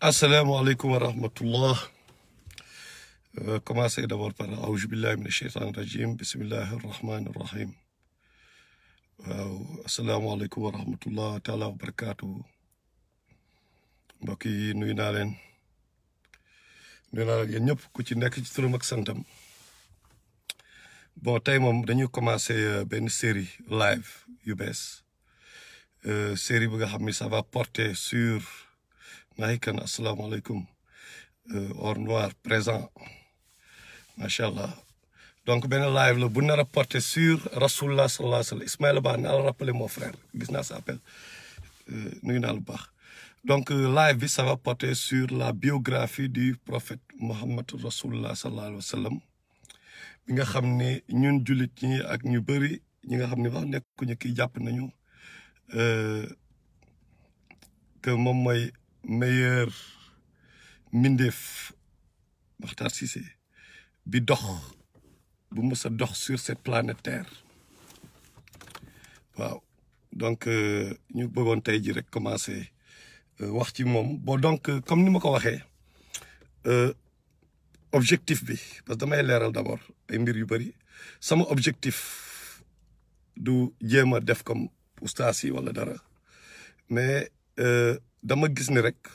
asalaamaaleykum wa rahmatullah Euh, commencer d'abord par aouzu billahi min asheytan rajim bismillahi arrahmani irrahim waaw asalaamaaleykum wa rahmatullah taala wa barakatuhu mbokk yi nuyu naa leen nuyu naa leen yéen ñëpp ku ci nekk ci turam ak santam bon tey moom dañuy commencer euh, benn série live yu bees Euh, série bi nga xam ni ça va porter sur Mahikan asalaamaaleykum euh, or noir présent macha allah donc benn live la bu nar a porter sur rasulullah sallallahu alayhi wa sallam Ismaïla Ba naa la rappeler mon frère gis naa sa appel euh, nuyu naa lu baax donc euh, live bi ça va porter sur la biographie du prophète Mohammed rasulullah sallallahu alayhi wa sallam bi nga xam ne ñun jullit ñi ak ñu bëri ñi nga xam ne wax nekkuñu kii jàpp nañu euh, que moom mooy meilleur mbindeef Makhtar Cissé bi dox bu mës a dox sur cette planète Terre waaw donc euh, ñu bëggoon tey ji rek commencer euh, wax ci moom bon donc euh, comme ni ma ko waxee euh, objectif bi parce que damay leeral d'abord ay mbir yu bëri sama objectif du jéem a def comme ustaas yi wala dara mais euh, dama gis ni rek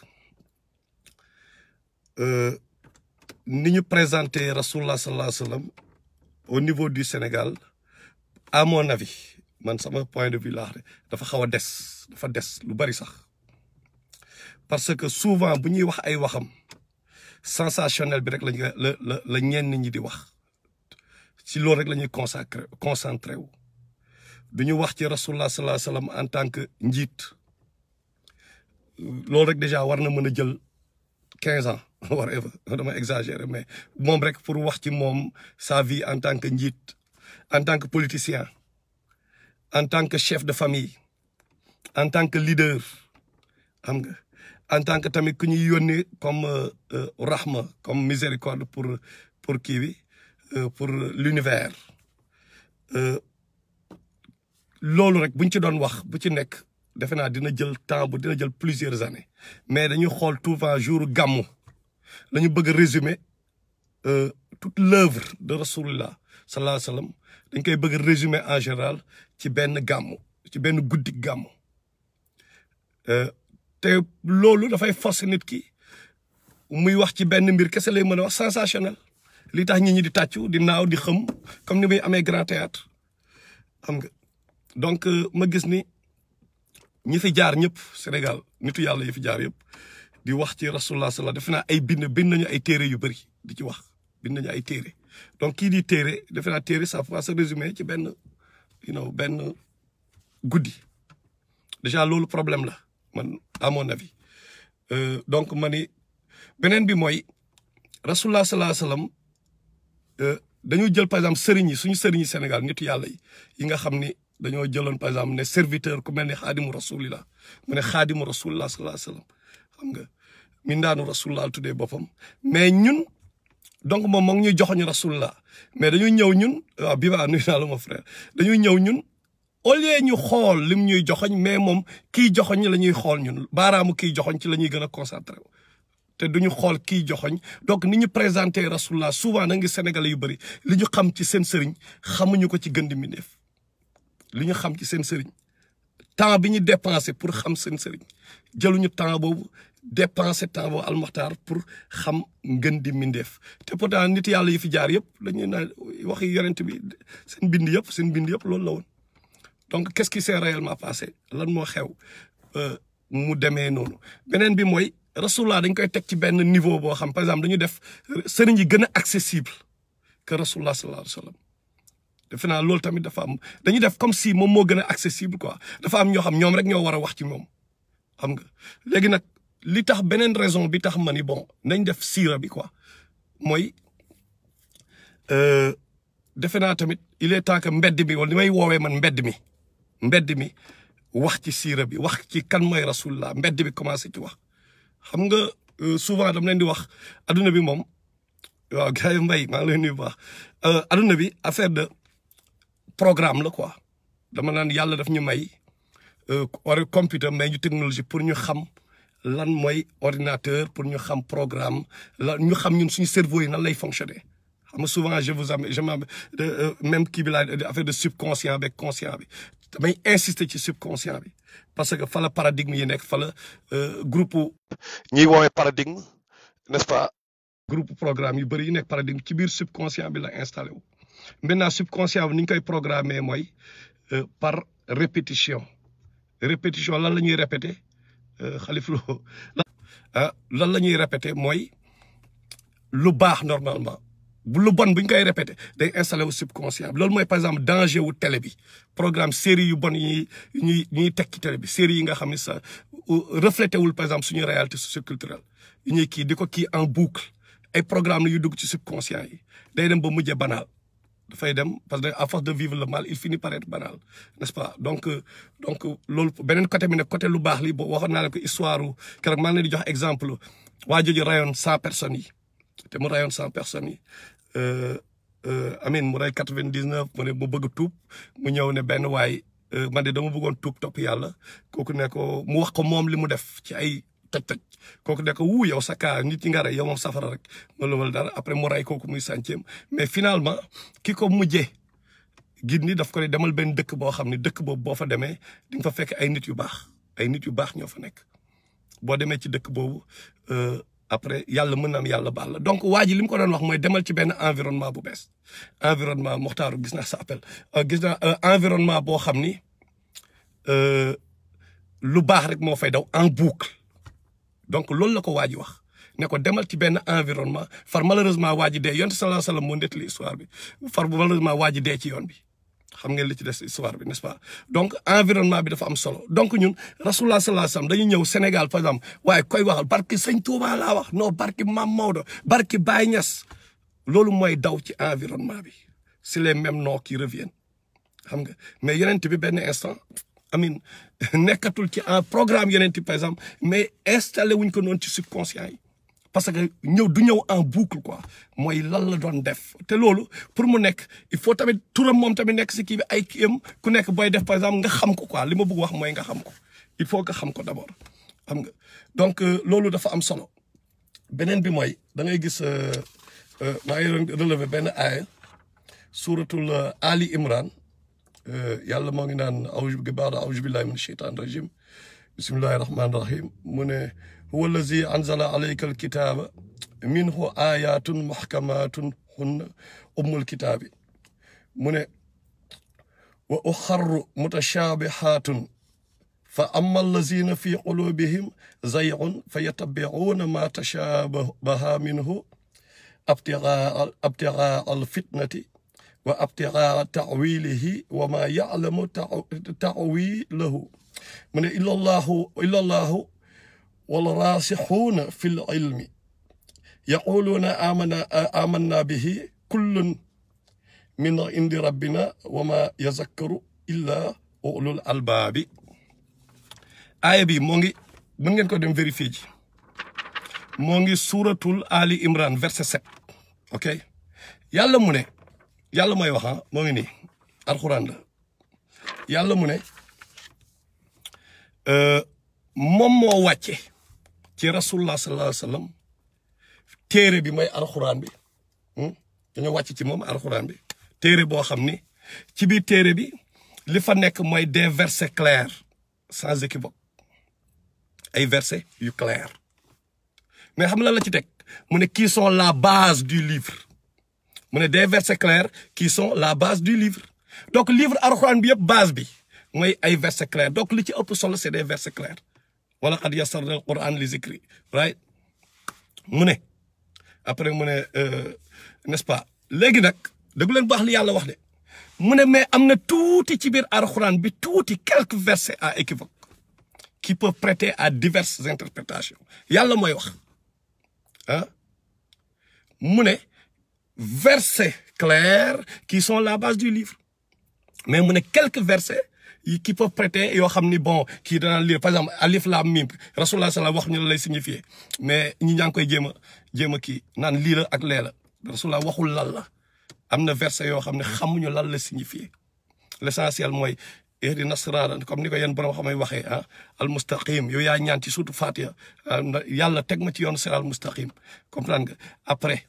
euh, ni ñu présenté rasulullah sallallahu alayhi wa sallam au niveau du Sénégal à mon avis man sama point de vue laa xam dafa xaw a des dafa des lu bari sax parce que souvent bu ñuy wax ay waxam sensationnel bi rek lañu la la la ñenn ñi di wax ci loolu rek la ñuy consacré concentré wu du ñu wax ci rasulullah sallallahu alayhi wa sallam en tant que njiit loolu rek déjà war na mën a jël quinze ans whatever dama exagérer mais moom rek pour wax ci moom sa vie en tant que njiit en tant que politicien en tant que chef de famille en tant que leader xam nga en tant que tamit ku ñuy yónni comme euh, euh, rahma comme miséricorde pour pour kii bi euh, pour l'univers euh, loolu rek buñ ci doon wax bu ci nekk defe naa dina jël temps bu dina jël plusieurs années mais dañuy xool tout le temps jour gàmmu la ñu bëgg a résumer euh, toute l'œuvre de rasulullah sallallahu alayhi wa sallam dañ koy bëgg a résumer en général ci benn gàmmu ci benn guddi gàmmu euh, te loolu dafay forcer nit ki muy wax ci benn mbir kese lay mën a wax sensationnel li tax nit ñi di tàccu di naaw di xëm comme ni muy amee grand théâtre xam nga donc euh, ma gis ni ñi fi jaar ñëpp Sénégal nitu yàlla yi fi jaar yëpp di wax ci rasulullah sallallahu defe naa ay bind bind nañu ay téere yu bëri di ci wax bind nañu ay téere donc kii di téere defe naa téere ça va se résumer ci benn you know benn guddi déjà loolu problème la man à mon avis euh, donc ma ni beneen bi mooy rasulullah sallallahu alayhi wasallam euh, dañu jël par exemple sëriñ yi suñu sëriñ yi Sénégal nitu yàlla yi yi nga xam ni dañoo jëloon par exemple ne serviteur ku mel ne xaadimu rasulillah mu ne xaadimu rasulillah sallallahu alayhi wasallam xam nga min daanu rasulillah tuddee boppam mais ñun donc moom moo ngi ñuy joxoñ rasulillah mais dañuy ñëw ñun waaw bi baa nuyu naa la mon frère dañuy ñëw ñun au lieu ñu xool lim ñuy joxoñ mais moom kii joxoñ la ñuy xool ñun baaraamu kii joxoñ ci la ñuy gën a concentré te duñu xool kii joxoñ donc ni ñu présenté rasulillah souvent na ngi sénégalais yu bëri li ñu xam ci seen sëriñ xamuñu ko ci gën di mbindeef li ñu xam ci seen sëriñ temps bi ñu dépensé pour xam seen sëriñ jëluñu temps boobu dépensé temps boobu almaxtaar pour xam ngën di mindeef te pourtant nit yàlla yi fi jaar yëpp dañuy naan waxi yonent bi seen bind yëpp seen bind yëpp loolu la woon donc qu'est-ce qui s'est réellement passé lan moo xew mu demee noonu beneen bi mooy rasulullah dañ koy teg ci benn niveau boo xam par exemple dañu def sëriñ yi gën a accessible que rasulullah sallallahu alayhi wa sallam defe naa loolu tamit dafa am dañuy def comme si moom moo gën a accessible quoi dafa am ñoo xam ñoom rek ñoo war a wax ci moom xam nga léegi nag li tax beneen raison bi tax ma ni bon nañ def siira bi quoi mooy defe naa tamit il est temps que mbedd mi wala li may woowee man mbedd mi mbedd mi wax ci siira bi wax ci kan mooy rasulullah mbedd bi commencé ci wax xam nga souvent dama leen di wax adduna bi moom waaw gars yi mbay maa ngi leen nuyu bu baax adduna bi affaire de programme la quoi dama naan yàlla daf ñu may war computer may ñu technologie pour ñu xam lan mooy ordinateur pour ñu xam programme la ñu xam ñun suñu cerveau yi nan lay fonctionner xam nga souvent je vous am je m même kii bi laa affaire de subconscient avec conscient bi damay insister ci subconscient bi parce que fa la paradigme yi nekk fa la groupe ñiy woowee paradigme n'est-ce pas groupe programme yu bëri yi nekk paradigme ci biir subconscient bi la installé wu maintenant subconscient bi ni ñu koy programmer mooy par répétition répétition lan la ñuy répéter xalif lo ah lan la ñuy répéter mooy lu baax normalement bu lu bon bu ñu koy répéter day installé wu subconscient bi loolu mooy par exemple danger wu télé bi programme série yu bon yi ñuy ñuy teg ci télé bi série yi nga xam ne ça reflété wul par exemple suñu réalité socioculturelle yu ñuy kii di ko kii en boucle ay programme la yu dugg ci subconscient yi day dem ba mujjee banal dafay dem parce que à force de vivre le mal il finit par être banal n'est-ce pas donc donc loolu beneen côté bi nag côté lu baax li boo waxoon naa leen ko histoire keroog maa ngi leen di jox exemple waa jooju rayoon cent personnes yi te mu rayoon cent personnes yi amin mu ray quatre-vingt-dix-neuf mu ne mu bëgg tuub mu ñëw ne benn waay man de dama bëggoon tuub topp yàlla kooku ne ko mu wax ko moom li mu def ci ay toj-toj kooku ne ko wuu yow sa kaa nit ñi nga rey yow moom safara rek wala wala dara après mu ray kooku muy centième mais finalement ki ko mujjee gid ni daf ko ne demal benn dëkk boo xam ne dëkk boobu boo fa demee di nga fa fekk ay nit yu baax ay nit yu baax ñoo fa nekk boo demee ci dëkk boobu après yàlla mën na am yàlla baal la donc waa ji li mu ko doon wax mooy demal ci benn environnement bu bees environnement moxtaaru gis naa sa appel gis naa environnement boo xam ni lu baax rek moo fay daw en boucle donc loolu la ko waa ji wax ne ko demal ci benn environnement far malheureusement waa ji dee yonte sallallahu alayhi wasallam moo nettali histoire bi far bu malheureusement waa ji dee ci yoon bi xam ngeen li ci des histoire bi n'est-ce pas donc environnement bi dafa am solo donc ñun rasulullah sallallahu alayhi wasallam dañuy ñëw Sénégal par exemple waaye koy waxal barki sëñ Touba laa wax non barki Mam Maodo barki Baye Niass loolu mooy daw ci environnement bi c'est les mêmes noms qui reviennent xam nga mais yeneen bi benn instant amin nekkatul ci en programme yeneen par exemple mais installé wuñ ko noonu ci subconscient yi parce que ñëw du ñëw en boucle quoi mooy lan la doon def te loolu pour mu nekk il faut tamit turam moom tamit nekk si kii bi ay kii am ku nekk booy def par exemple nga xam ko quoi li ma bëgg wax mooy nga xam ko il faut nga xam ko d'abord xam nga donc loolu dafa am solo beneen bi mooy da ngay gis maa ngi relever benn aaya suuratul Ali Imran yàlla moo ngi naan awju bi baada awju billahi min shaytan rajim bismillahi rahmani rahim mu ne huwa allazi anzala alayka alkitaba minhu ayatun muhkamatun hunna ummul kitaabi mu ne wa uxarru mutashabihatun fa amma allazina fi qulubihim zaygun fa yattabi'una ma tashabaha minhu abtigaa abtigaa alfitnati wa abtigaa ta'wilihi wa ma ya'lamu ta'wilahu mu ne illa allahu illa allahu والراسخون في العلم يقولون آمنا آمنا به كل من عند ربنا وما يذكر إلا أولو الألباب aaya bi moo ngi mën ngeen ko dem vérifier ji moo ngi suuratul Ali Imran verset 7 ok yàlla mu ne yàlla mooy wax moo ngi nii alxuraan la yàlla mu ne moom moo wàcce ci rasulullah sallallahu alayhi wa sallam téere bi mooy alxuraan bi dañoo wàcc ci moom alxuraan bi téere boo xam ni ci biir téere bi li fa nekk mooy des versets clairs sans équivoque ay versets yu clairs mais xam la la ci teg mu ne qui sont la base du livre mu ne des versets clairs qui sont la base du livre donc livre alxuraan bi yëpp base bi mooy ay versets clairs donc li ci ëpp solo c'est des versets clairs wala qad yassarna al quran li zikri right mu ne après mu ne n'est-ce pas léegi nag dëgg leen baax li yàlla wax de mu ne mais am na tuuti ci biir alxuraan bi tuuti quelques versets à équivoque qui peuvent prêter à diverses interprétations yàlla mooy wax ah mu ne versets clairs qui sont la base du livre mais mu ne quelques versets yi qui peuvent prêter yoo xam ni bon kii danaan lire par exemple alif lam mim rasulullah sallam wax ñu la lay signifier mais ñi ñaa ngi koy jéem a jéem a kii naan lii la ak lee la rasulullah waxul lan la am na verset yoo xam ne xamuñu lan la signifier l'essentiel mooy ihdina siraata comme ni ko yéen borom xamay waxee ah al mustaqim yow yaa ñaan ci surtout Fatiha yàlla teg ma ci yoonu siraat al mustaqim comprendre nga après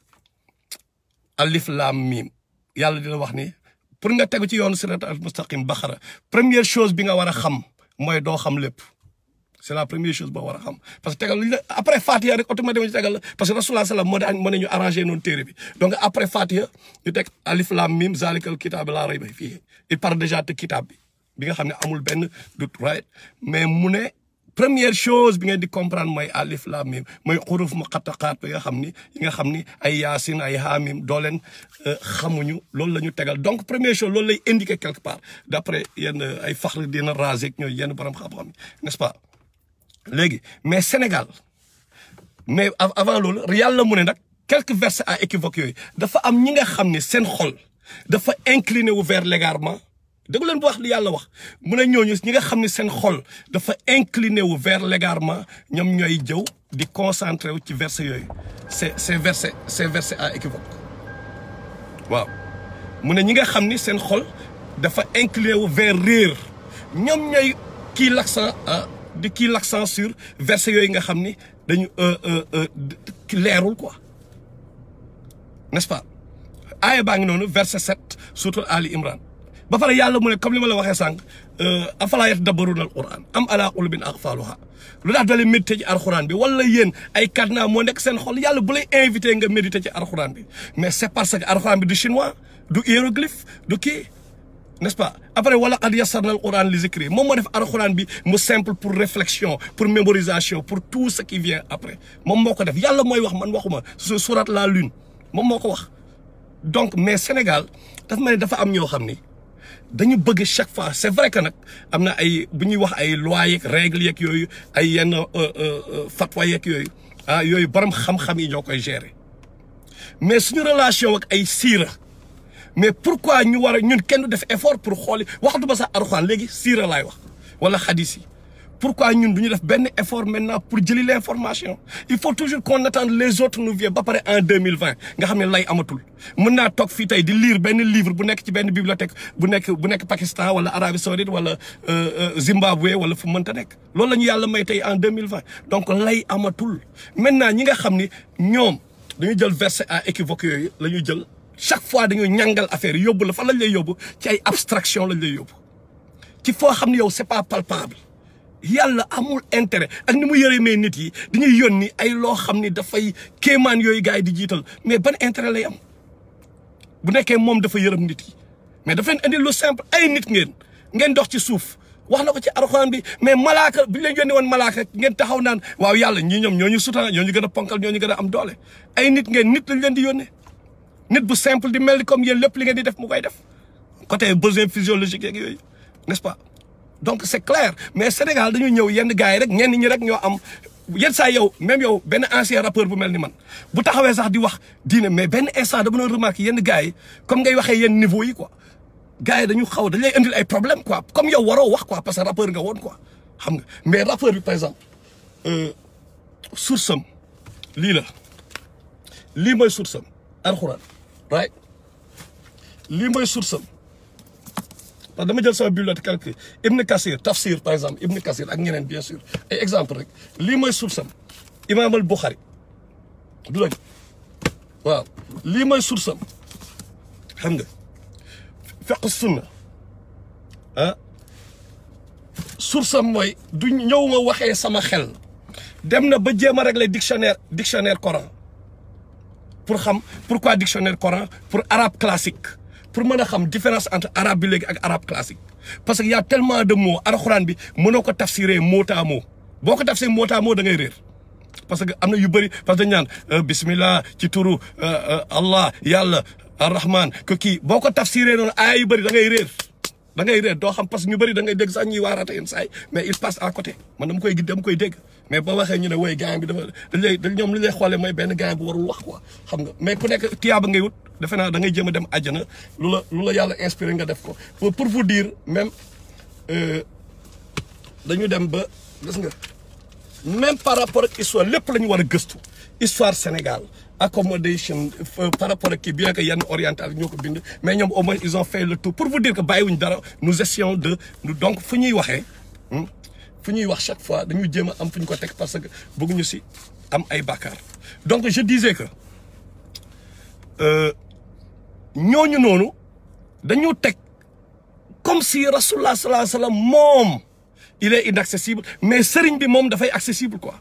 alif laam miim yàlla dina wax ni pour nga tegu ci yoonu siraat al mustaqim baxara première chose bi nga war a xam mooy doo xam lépp c'est la première chose boo war a xam parce que tegal lu après Fatiha rek automatiquement ñu tegal la parce que Rasulullah sallam moo daan moo ne ñu arrangé noonu téere bi donc après Fatiha ñu teg alif lam mim zalikal kitab laa rayba fii il parle déjà de kitab bi bi nga xam ne amul benn doute right mais mu ne première chose bi ngeen di comprendre mooy alif lam mim mooy xuruf muqattaqaat bi nga xam ni yi nga xam ni ay yaasin ay haamim doo leen xamuñu loolu la ñu tegal donc première chose loolu lay indiquer quelque part d'après yenn ay faxr dina rasé ñooy yenn borom xam-xam yi n'est-ce pas léegi mais Sénégal mais avant loolu yàlla mu ne nag quelques versets à équivoque yooyu dafa am ñi nga xam ne seen xol dafa incliné wu vers l'égarement dégg leen bu wax li yàlla wax mu ne ñooñu ñi nga xam ne seen xol dafa incliné wu vers l'égarement ñoom ñooy jëw di concentré wu ci versets yooyu c'est c'est versets c'est versets à équivoque waaw mu ne ñi nga xam ni seen xol dafa incliné wu vers réer ñoom ñooy kii l'accent di kii l'accent sur versets yooyu nga xam ni dañu leerul quoi n'est-ce pas aaya baa ngi noonu verset 7 surtout Ali Imran ba pare yàlla mu ne comme li ma la waxee sànq afalaa yatadabbaruuna al-Qur'aan am alaa qulubin aqfaaluhaa lu tax dalee méditer ci alxuraan bi wala yéen ay cadenas moo nekk seen xol yàlla bu lay invité nga méditer ci alxuraan bi mais c'est parce que alxuraan bi du chinois du hiéroglyphe du kii n'est-ce pas après wala qad yassarna al-Qur'an li zikri moom moo def alxuraan bi mu simple pour réflexion pour mémorisation pour tout ce qui vient après moom moo ko def yàlla mooy wax man waxuma su sourate la lune moom moo ko wax donc mais Sénégal dafa mel ni dafa am ñoo xam ni dañu bëgg chaque fois c'est vrai que nag am na ay bu ñuy wax ay lois yeeg règles yeeg yooyu ay yenn fatwa yeeg yooyu ah yooyu borom xam-xam yi ñoo koy gérer mais suñu relation ak ay siira mais pourquoi ñu war a ñun kenn du def effort pour xooli waxtu ba sax Alxuraan léegi siira laay wax wala xadis yi pourquoi ñun du ñu def benn effort maintenant pour jëli l'information il faut toujours qu'on attende les autres nous viennent ba pare en deux mille vingt nga xam ne lay amatul mën naa toog fii tey di lire benn livre bu nekk ci benn bibliothèque bu nekk bu nekk Pakistan wala Arabie Saoudite wala Zimbabwe wala fu mënta nekk loolu la ñu yàlla may tey en deux mille vingt donc lay amatul maintenant ñi nga xam ni ñoom dañu jël verset à équivoque yooyu la ñuy jël chaque fois dañuy ñàngal affaire yóbbu la fan lañ lay yóbbu ci ay abstraction lañ lay yóbbu ci foo xam ne yow c'est pas palpable yàlla amul intérêt ak ni mu yërëmee nit yi dañuy yónni ay loo xam ni dafay kéemaan yooyu gars yi di jiital mais ban intérêt lay am bu nekkee moom dafa yërëm nit yi mais daf leen indi lu simple ay nit ngeen ngeen dox ci suuf wax na ko ci Alxuraan bi mais malaaka bu ñu leen yónni woon malaaka ngeen taxaw naan waaw yàlla ñii ñoom ñoo ñu sutaan ñoo ñu gën a ponkal ñoo ñu gën a am doole ay nit ngeen nit lañ leen di yónnee nit bu simple di mel ni comme yéen lépp li ngeen di def mu koy def côté besoin physiologique yeeg yooyu n'est-ce pas donc c'est clair mais Sénégal dañu ñëw yenn gars yi rek ñenn ñi rek ñoo am yenn saa yow même yow benn ancien rappeur bu mel ni man bu taxawee sax di wax diine mais benn instant dama doon remarquer yenn gars yi comme ngay waxee yenn niveau yi quoi gars yi dañu xaw dañ lay indil ay problème quoi comme yow waroo wax quoi parce que rappeur nga woon quoi xam nga mais rappeur bi par exemple source am lii la lii mooy source am alxuraan right lii mooy source am parce que dama jël sama bibliothèque calcul Ibn Kassir tafsir par exemple Ibn Kassir ak ñeneen bien sûr ay exemple rek lii mooy source am Imam al Bukhari du dëgg waaw lii mooy source am xam nga fiqh sunna ah source am mooy du ñëw ma waxee sama xel dem na ba jéem a régler dictionnaire dictionnaire Coran pour xam pourquoi dictionnaire Coran pour arabe classique pour mën a xam différence entre arabe bi léegi ak arabe classique parce que y a tellement de mots alxuraan bi mënoo ko tafsiree mot à mot boo ko tafsiree mot à mot da ngay réer parce que am na yu bëri parce que dañu naan bismillah ci turu Allah yàlla arrahman que kii boo ko tafsiree noonu aaya yu bëri da ngay réer da ngay réer doo xam parce que ñu bëri da ngay dégg sax ñuy waaraate yenn saa yi mais il passe à côté man dama koy dama koy dégg mais boo waxee ñu ne woy gaañ bi dafa dañ lay dañ ñoom li lay xoolee mooy benn gaañ bu warul wax quoi xam nga mais ku nekk tiyaaba ngay wut defe naa da ngay jéem a dem àjjana lu la lu la yàlla inspiré nga def ko pour pour vous dire même dañu dem ba gis nga même par rapport ak histoire lépp la ñu war a gëstu histoire Sénégal accommodation par rapport ak kii bien que yenn oriental ñoo ko bind mais ñoom au moins ils ont fait le tout pour vous dire que bàyyiwuñ dara nous essayons de donc fu ñuy waxee fu ñuy wax chaque fois dañuy jéem a am fu ñu ko teg parce que bëgguñu si am ay bàkkaar donc je disais que ñooñu noonu dañu teg comme si rasulullah sallallahu alayhi wa sallam moom il est inaccessible mais sëriñ bi moom dafay accessible quoi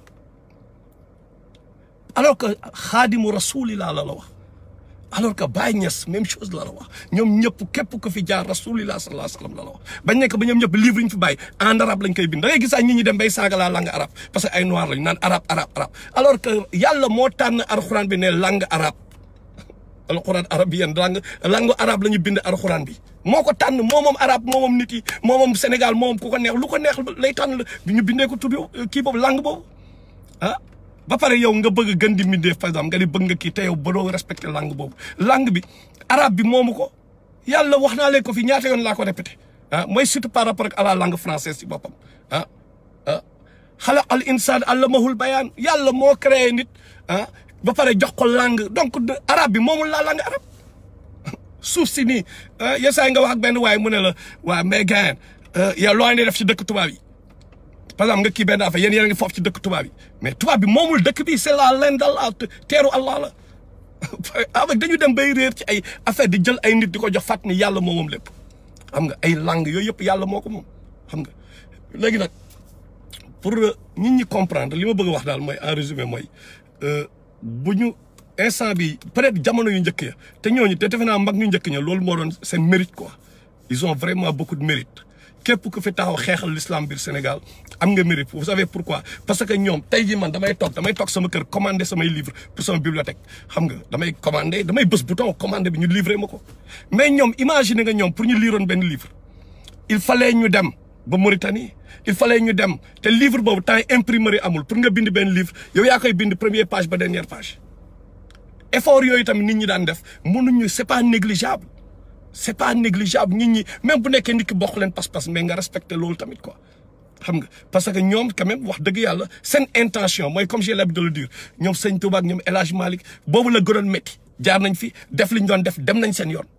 alors que xaadimu rasulillah la la wax alors que Baye Niass même chose la la wax ñoom ñëpp képp ko fi jaar rasulillah sallallahu alayhi wa sallam la la wax bañ nekk ba ñoom ñëpp livre yi ñu fi bàyyi en arabe lañ koy bind da ngay gis ay nit ñi dem bay saaga la langue arabe parce que ay noir lañu naan arabe arabe arabe alors que yàlla moo tànn alxuraan bi ne langue arabe alxuraan arabe yéen langue langue arabe la ñu bind alxuraan bi moo ko tànn moo moom arabe moo moom nit yi moo moom Sénégal moo moom ku ko neex lu ko neex lay tànn la ñu bindee ko tudd kii boobu langue boobu ah ba pare yow nga bëgg gën di mbindee par exemple nga di bëgg nga kii te yow ba doo respecté langue boobu langue bi arabe bi moomu ko yàlla wax naa leen ko fi ñaata yoon laa ko répété ah mooy surtout par rapport ak à la langue française si boppam ah ah xalaqal insaan allamahul bayaan yàlla moo créé nit ah ba pare jox ko langue donc arabe bi moomul la langue arabe suuf si nii yenn saa yi nga wax ak benn waaye mu ne la waa mais gars yow loo andi def ci dëkk tubaab yi par exemple nga kii benn affaire yéen yéen a ngi foofu ci dëkk tubaab yi mais tubaab bi moomul dëkk bi c'est la laine d'Allah teeru Allah la avec dañu dem bay réer ci ay affaire di jël ay nit di ko jox fàtt ni yàlla moo moom lépp xam nga ay langue yooyu yëpp yàlla moo ko moom xam nga léegi nag pour nit ñi comprendre li ma bëgg a wax daal mooy en résumé mooy bu ñu instant bi peut-être jamono yu njëkk ya te ñooñu te defe naa mag ñu njëkk ña loolu moo doon seen mérite quoi ils ont vraiment beaucoup de mérite képp ku fi taxaw xeexal l'islam biir Sénégal am nga mérite vous savez pourquoi parce que ñoom tey jii man damay toog damay toog sama kër commandé samay livre pour sama bibliothèque xam nga damay commandé damay bës bouton commandé bi ñu livré ma ko mais ñoom imaginer nga ñoom pour ñu liroon benn livre il fallait ñu dem ba Mauritanie il fallait ñu dem te livre boobu temps imprimerie amul pour nga bind benn livre yow yaa koy bind première page ba dernière page effort yooyu tamit nit ñi daan def mënuñu c'est pas négligeable c'est pas négligeable nit ñi même bu nekkee nit ki bokk leen pas-pas mais nga respecté loolu tamit quoi xam nga parce que ñoom quand même wax dëgg yàlla seen intention mooy comme j'ai l'habitude de le dire ñoom Sëñ Touba ak ñoom El Hadj Malick boobu la gënoon métti jaar nañ fi def li ñu doon def dem nañ seen yoon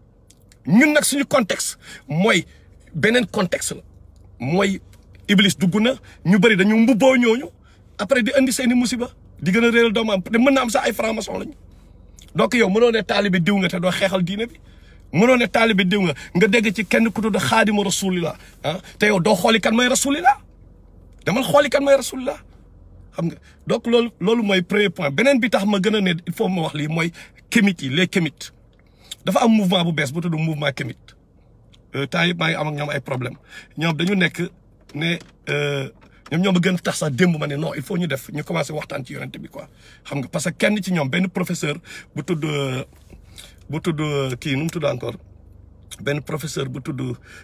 ñun nag suñu contexte mooy beneen contexte la mooy Iblis dugg na ñu bëri dañu mbubboo ñooñu après di indi seeni musiba di gën a réeral doomu am te mën na am sax ay franc-maçon lañu donc yow mënoo ne taalibe diw nga te doo xeexal diine bi mënoo ne taalibe diw nga nga dégg ci kenn ku tudd xaadimu rasulillah ah te yow doo xooli kan mooy rasulillah demal xooli kan mooy rasulillah xam nga donc loolu loolu mooy premier point beneen bi tax ma gën a ne il faut ma wax lii mooy kémit yi les kémit dafa am mouvement bu bees bu tudd mouvement kémit temps yëpp maa ngi am ak ñoom ay problème ñoom dañu nekk ne ñoom ñoo ma gën a tax sax démb ma ne non il faut ñu def ñu commencé waxtaan ci yonent bi quoi xam nga parce que kenn ci ñoom benn professeur bu tudd bu tudd kii nu mu tudd encore benn professeur bu tudd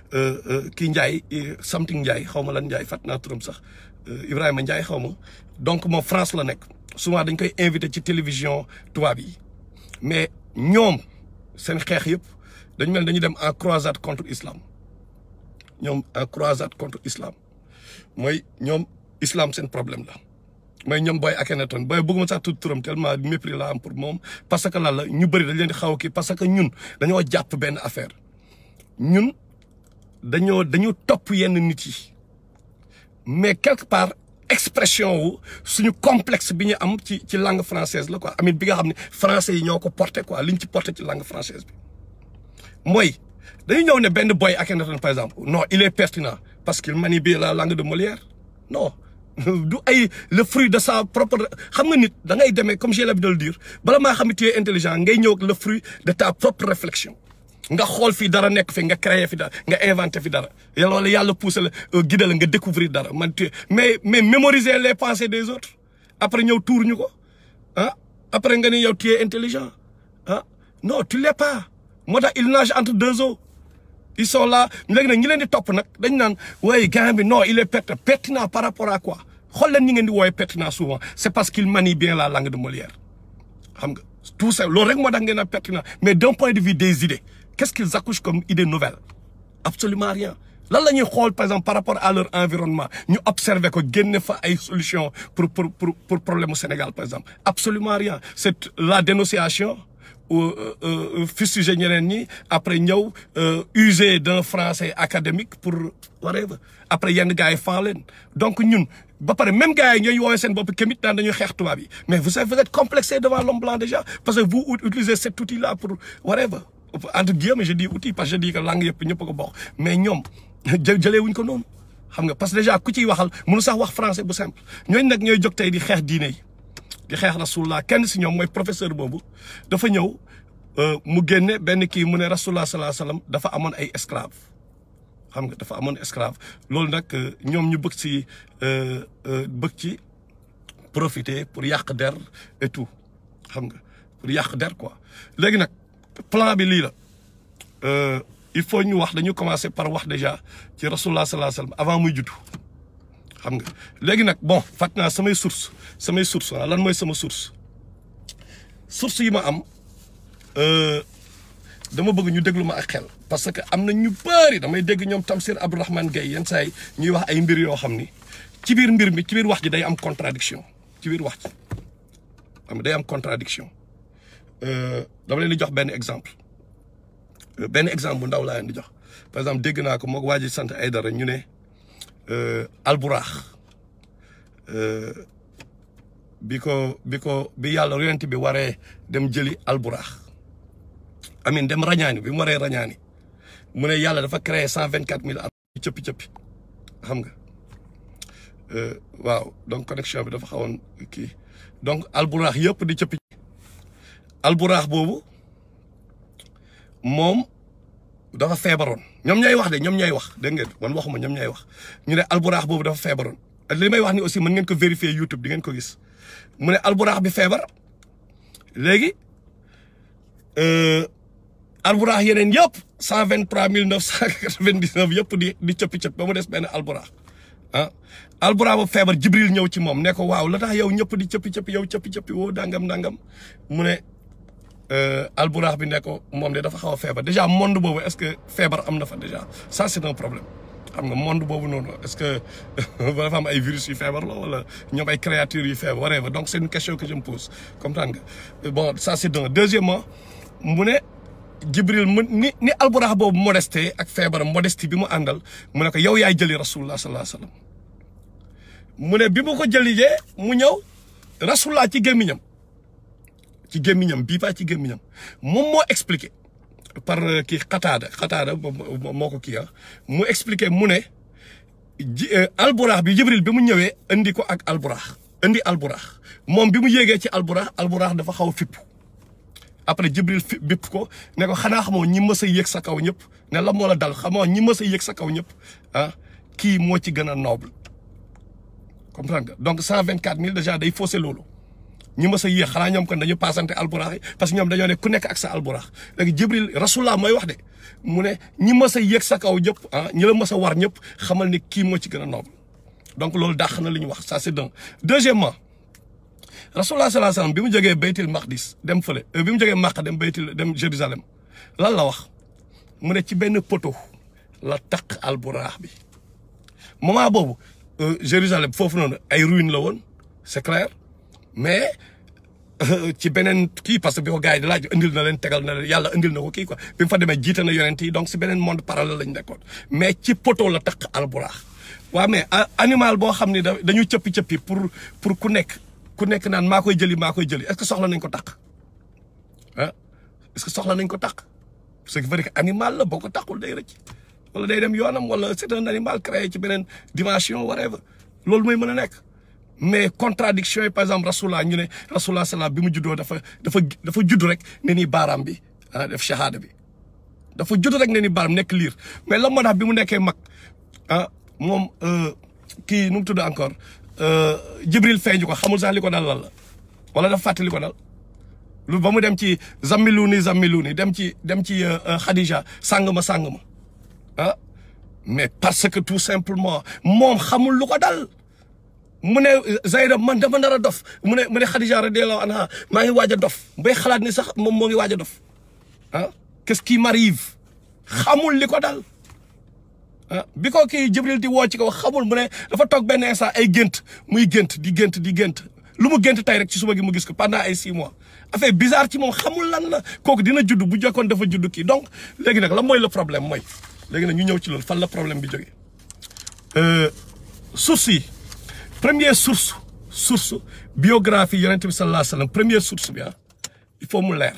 kii Ndiaye something Ndiaye xaw ma lan Ndiaye fàtt naa turam sax Ibrahima Ndiaye xaw ma donc moom France la nekk souvent dañ koy invité ci télévision tubaab yi mais ñoom seen xeex yëpp dañu mel dañu dem en croisade contre islam ñoom en croisade contre islam mooy ñoom islam seen problème la mooy ñoom booy Akhenaton booy bëgguma sax tudd turam tellement mépris la am pour moom parce que lan la ñu bëri dañ leen di xaw a kii parce que ñun dañoo jàpp benn affaire ñun dañoo dañu topp yenn nit yi mais quelque part expression wu suñu complexe bi ñu am ci ci langue française la quoi amit bi nga xam ne français yi ñoo ko porté quoi liñ ci porté ci langue française bi mooy dañu ñëw ne benn boy Akhenaton par exemple non il est pertinent parce qu'il manie bien la langue de Molière non du ay le fruit de sa propre xam nga nit da ngay demee comme j'ai l'habitude de le dire bala maa xam ne tu es intelligent ngay ñëw ak le fruit de ta propre réflexion nga xool fii dara nekk fi nga créer fi dara nga inventé fi dara yàlla wala yàlla poussé la guidé la nga découvrir dara man tu mais mais mémoriser les pensées des autres après ñëw tuur ñu ko ah après nga ni yow tu es intelligent ah non tu l'es pas moo tax il nage entre deux eaux ils sont là léegi nag ñi leen di topp nag dañ naan waaye gars bi non il est pertinent pertinent par rapport à quoi xool leen ñi ngeen di wooye pertinent souvent c'est parce qu'il manie bien la langue de Molière xam nga tout ça loolu rek moo tax ngeen a pertinent mais d'un point de vue des idées qu'est-ce qu'ils accouchent comme idée nouvelle absolument rien lan la ñuy xool par exemple par rapport à leur environnement ñu observer ko génne fa ay solution pour pour pour pour problème mu Sénégal par exemple absolument rien c'est la dénonciation fustiger ñeneen ñi après ñëw user d'un français académique pour whatever après yenn gars yi fan leen donc ñun ba pare même gars yi ñooy woowee seen bopp kémit naan dañuy xeex tubaab yi mais vous savez vous êtes complexé devant l'homme blanc déjà parce que vous utilisez cet outil là pour whatever entre guillemets je dis outil parce que je dis que langue yëpp ñëpp ko bokk mais ñoom jë jëlee wuñ ko noonu xam nga parce que déjà ku ciy waxal mënu sax wax français bu simple ñooñu nag ñooy jóg tey di xeex diine yi di xeex rasulullah kenn si ñoom mooy professeur boobu dafa ñëw mu génne benn kii mu ne rasulullah sallallahu alayhi wasallam dafa amoon ay esclave xam nga dafa amoon esclave loolu nag ñoom ñu bëgg si bëgg ci profiter pour yàq der et tout xam nga pour yàq der quoi léegi nag plan bi lii la il faut ñu wax dañu commencer par wax déjà ci rasulullah sallallahu alayhi wasallam avant muy juddu xam nga léegi nag bon fàtt naa samay source samay source ah lan mooy sama source source yi ma am dama bëgg ñu déglu ma ak xel parce que am na ñu bëri damay dégg ñoom Tamsir Abdourahmane Gaye yenn saa yi ñuy wax ay mbir yoo xam ni ci biir mbir mi ci biir wax ji day am contradiction ci biir wax ji xam day am contradiction dama leen di jox benn exemple benn exemple bu ndaw laa leen di jox par exemple dégg naa ko moog waa ji sant ay dara ñu ne alburaax bi ko bi ko bi yàlla yonent bi waree dem jëli alburaax amin dem rañaani bi mu waree rañaani mu ne yàlla dafa créé cent vingt quatre mille al cëppi cëppi xam nga waaw donc connexion bi dafa xawoon kii donc alburaax yëpp di cëppi alburaax boobu moom dafa feebaroon ñoom ñooy wax de ñoom ñooy wax dégg ngeen man waxuma ñoom ñooy wax ñu ne alburaax boobu dafa feebaroon li may wax ni aussi mën ngeen ko vérifier YouTube di ngeen ko gis mu ne alburaax bi feebar léegi alburaax yeneen yëpp cent vingt trois mille neuf cent quatre vingt dix neuf yëpp di di cëppi cëpp ba mu des benn alburaax ah alburaax bu feebar Jibril ñëw ci moom ne ko waaw la tax yow ñëpp di cëppi cëppi yow cëppi cëppi woo dangam dangam mu ne alburaax bi ne ko moom de dafa xaw a feebar déjà monde boobu est-ce que feebar am na fa déjà ça c'est un problème xam nga monde boobu noonu est-ce que dafa am ay virus yu feebar la wala ñoom ay créatures yu feebar whatever donc c'est une question que je me pose comprendre nga bon ça c'est un deuxièmement mu ne Jibril mu ni ni alburax boobu modesté ak feebaram modestie bi mu àndal mu ne ko yow yaay jëli rasulullah sallallahu alayhi wasallam mu ne bi mu ko jëlijee mu ñëw rasulullah ci gémmiñam ci gémmiñam bii pas ci gémmiñam moom moo expliqué par kii xataada xataada moo ko kii ah mu expliqué mu ne ji alburax bi Jibril bi mu ñëwee indi ko ak alburax indi alburax moom bi mu yéegee ci alburax alburax dafa xaw a fippu après Jibril fi bipp ko ne ko xanaa xamoo ñi mës a yéeg sa kaw ñëpp ne la moo la dal xamoo ñi mës a yéeg sa kaw ñëpp ah kii moo ci gën a noble comprendre nga donc cent vingt quatre mille déjà day faussé loolu ñi mës a yéeg xanaa ñoom kon dañu paasante alburax yi parce que ñoom dañoo ne ku nekk ak sa alburax léegi Jibril rasulullah mooy wax de mu ne ñi mës a yéeg sa kaw ñëpp ah ñi la mës a war ñëpp xamal ni kii moo ci gën a noble donc loolu dàq na li ñu wax ça c'est d'un deuxièmement rasulullah sallallahu alayhi wasallam bi mu jógee baytil maqdis dem fële bi mu jógee Makka dem baytil dem Jérusalem lan la wax mu ne ci benn poto la taq alburax bi moment boobu Jérusalem foofu noonu ay ruines la woon c'est clair mais ci beneen kii parce que bi ko gars yi di laaj indil na leen tegal na leen yàlla indil na ko kii quoi bi mu fa demee jiite na yonent yi donc si beneen monde parallèle lañ nekkoon mais ci poto la taq alburax waaw mais animal boo xam ne dañu cëppi cëppi pour pour ku nekk ku nekk naan maa koy jëli maa koy jëli est-ce que soxla nañ ko taq ah est-ce que soxla nañ ko taq ce qui veut dire que animal la boo ko taqul day rëcc wala day dem yoonam wala c'est un animal créé ci beneen dimension whatever loolu mooy mën a nekk mais contradiction yi par exemple rasulullah ñu ne rasulullah salaam bi mu juddoo dafa dafa dafa judd rek ne ni baaraam bi ah def shahada bi dafa judd rek ne ni baaraam nekk liir mais la moo tax bi mu nekkee mag ah moom kii nu mu tudd encore Jibril feeñu ko xamul sax li ko dal lan la wala dafa fàtte li ko dal lu ba mu dem ci zammiluni zammiluni dem ci dem ci Khadija sàng ma sàng ma ah mais parce que tout simplement moom xamul lu ko dal mu ne Zayda man dama nar a dof mu ne mu ne Khadija radiyallahu anha maa ngi waaj a dof bay xalaat ni sax moom moo ngi waaj a dof ah qu'est-ce qui m'arrive xamul li ko dal ah bi ko kii Jibril di woo ci ko xamul mu ne dafa toog benn instant ay gént muy gént di gént di gént lu mu gént tey rek ci suba gi mu gis ko pendant ay six mois affaire bizarre ci moom xamul lan la kooku dina judd bu jokkoon dafa judd kii donc léegi nag la mooy le problème mooy léegi nag ñu ñëw ci loolu fan la problème bi jógee source yi première source source biographie yonent bi sallallahu alayhi wa sallam première source bi ah il faut mu leer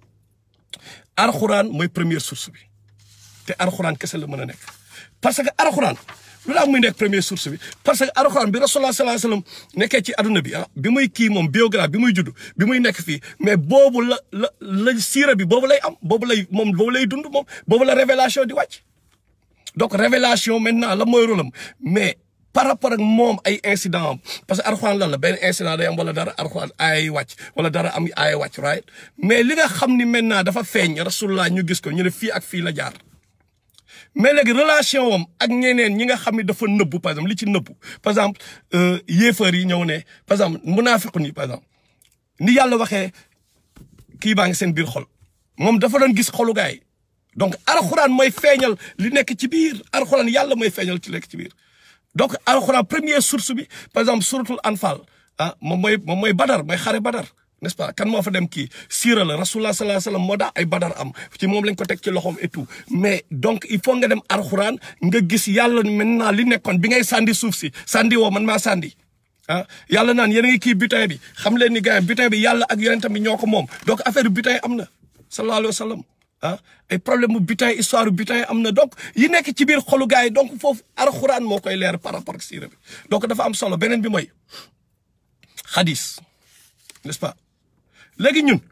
arxuraan mooy première source bi te arxuraan kese la mën a nekk parce que arxuraan lu daa muy nekk première source bi parce que arxuraan bi rasulullah sallallahu alayhi wa sallam nekkee ci aduna bi ah bi muy kii moom biographie bi muy judd bi muy nekk fii mais boobu la la la siira bi boobu lay am boobu lay moom boobu lay dund moom boobu la révélation di wàcc donc révélation maintenant la mooy rôlam mais par rapport ak moom ay incident am parce que arxuraan lan la benn incident day am wala dara arxuraan ay wàcc wala dara am ay wàcc right mais li nga xam ni maintenant dafa feeñ rasulullah ñu gis ko ñu ne fii ak fii la jaar mais léegi relation wam ak ñeneen ñi nga xam ne dafa nëbbu par exemple li ci nëbbu par exemple yéefar yi ñëw ne par exemple munaafiqun yi par exemple ni yàlla waxee kii baa ngi seen biir xol moom dafa doon gis xolu gaay donc alxuraan mooy feeñal li nekk ci biir alxuraan yàlla mooy feeñal ci nekk ci biir donc alxuraan première source bi par exemple suratul anfal ah moom mooy moom mooy badar mooy xare badar n'est-ce pas kan moo fa dem kii siira la rasulullah sallallahu alayhi wasallam moo daa ay badar am ci moom lañ ko teg ci loxoom et tout mais donc il faut nga dem alxuraan nga gis yàlla maintenant li nekkoon bi ngay sànni suuf si sànni woo man maa sànni ah yàlla naan yéen a ngi kii butin bi xam leen ni gars butin bi yàlla ak yonentam bi ñoo ko moom donc affaire butin am na sallallahu alayhi wasallam ah ay problème mu butin histoire butin am na donc yi nekk ci biir xolu gars yi donc foofu alxuraan moo koy leer par rapport ak siira bi donc dafa am solo beneen bi mooy xadis n'est-ce pas léegi ñun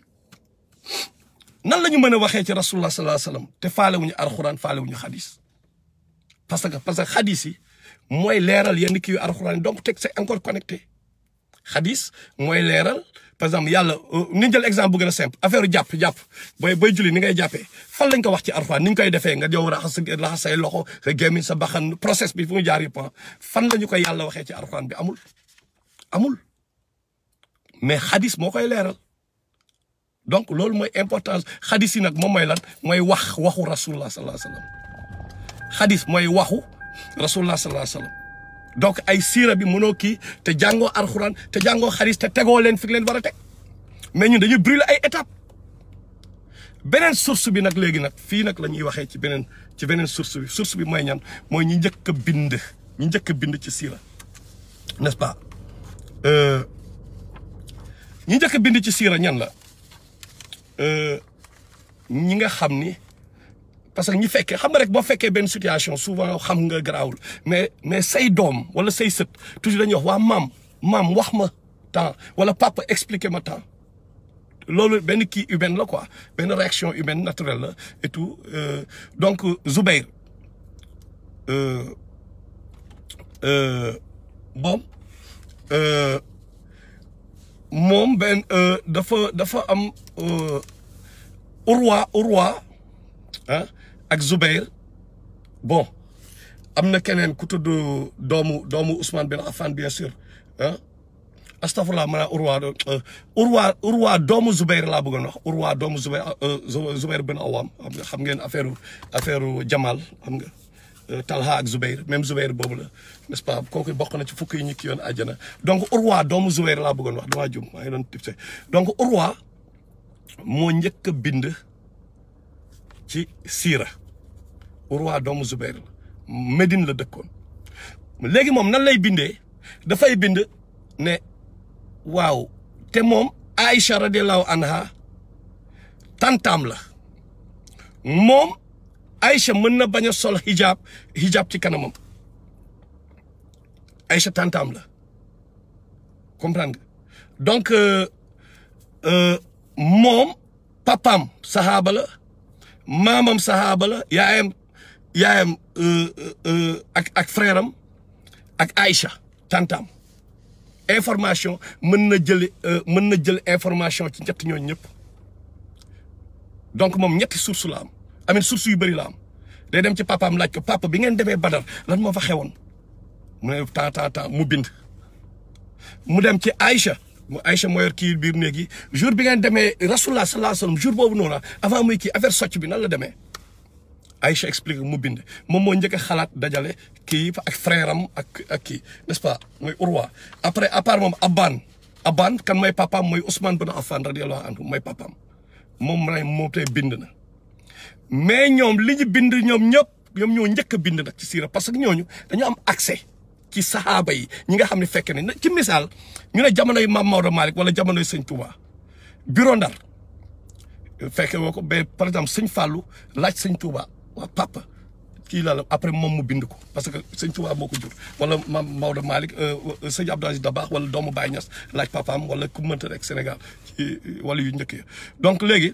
nan la ñu mën a waxee ci rasulullah sallallahu alayhi wasallam te faalewuñu alxuraan faalewuñu xadis parce que parce que xadis yi mooy leeral yenn kii yu alxuraan donc teg c'est encore connecté xadis mooy leeral par exemple yàlla ni jël exemple bu gën a simple affaire jàpp jàpp booy booy julli ni ngay jàppee fan lañ ko wax ci alxuraan ni ñu koy defee nga yow raxas sa raxas say loxo sa gémmiñ sa baxan process bi fu mu jaar yëpp fan la ñu koy yàlla waxee ci alxuraan bi amul amul mais xadis moo koy leeral donc loolu mooy importance xadis yi nag moom mooy lan mooy wax waxu rasulullah sallallahu alayhi wasallam xadis mooy waxu rasulullah sallallahu alayhi wasallam donc ay siira bi mënoo kii te jàngoo alxuraan te jàngoo xadis te tegoo leen fi leen war a teg mais ñun dañuy brûler ay étapes beneen source bi nag léegi nag fii nag la ñuy waxee ci beneen ci beneen source bi source bi mooy ñan mooy ñi njëkk a bind ñi njëkk a bind ci siira n'est-ce pas ñi njëkk a bind ci siira ñan la ñi nga xam ni parce que ñi fekkee xam nga rek boo fekkee benn situation souvent xam nga garaawul mais mais say doom wala say sët toujours dañuy wax waa maam maam wax ma temps wala papa expliquer ma temps loolu benn kii humaine la quoi benn réaction humaine naturelle la et tout donc Zubair moom moom benn dafa dafa am Urwa Urwa ah ak Zubair bon am na keneen ku tudd doomu doomu Ousmane bin Affan bien sûr ah astafurlah maanaam Urwa Urwa Urwa doomu Zubair laa bëggoon wax Urwa doomu Zubair Zubair bin Awam xam nga xam ngeen affaire affaire Jamal xam nga Talha ak Zubair même Zubair boobu la n'est-ce pas kooku bokk na ci fukk yi ñu ki yoon àjjana donc Urwa doomu Zubair laa bëggoon wax damaa jum maa ngi doon tipse donc Urwa moo njëkk a bind ci siira Urwa doomu Zubair la Médine la dëkkoon léegi moom nan lay bindee dafay bind ne waaw te moom Aïcha radiallahu anha tantaam la moom Aïcha mën na bañ a sol hijab hijab ci kanamam Aïcha tantaam la comprendre nga donc moom papaam saxaaba la maamam saxaaba la yaayam yaayam ak ak frère am ak Aïcha tantaam information mën na jël mën na jël information ci ñett ñooñu ñëpp donc moom ñetti source la am amin source yu bëri la am day dem ci papaam laaj ko papa bi ngeen demee Badar lan moo fa xewoon mu ne temps temps temps mu bind mu dem ci Aïcha mu Aïcha moo yor kii biir néeg yi jour bi ngeen demee rasulullah sallallahu alayhi wasallam jour boobu noonu avant muy kii affaire socc bi nan la demee Aïcha explique mu bind moom moo njëkk a xalaat dajale kii ak frère am ak ak kii n'est-ce pas mooy Urwa après à part moom Aban Aban kan mooy papaam mooy Ousmane bin Affan radiyallahu anhu mooy papaam moom may moom tey bind na mais ñoom li ñu bind ñoom ñëpp ñoom ñoo njëkk a bind nag ci siira parce que ñooñu dañu am accès ci saxaaba yi ñi nga xam ne fekk ne ci misaal ñu ne jamonoy Maam Maodo Malick wala jamonoy Sëñ Touba bureau Ndar fekke woo ko mais par exemple Sëñ Fallou laaj Sëñ Touba waa papa kii la la après moom mu bind ko parce que Sëñ Touba moo ko jur wala Maam Maodo Malick Sëñ Abdou Aziz Dabakh wala doomu Baye Niass laaj papaam wala ku mënta rek Sénégal ci wala yu njëkk ya donc léegi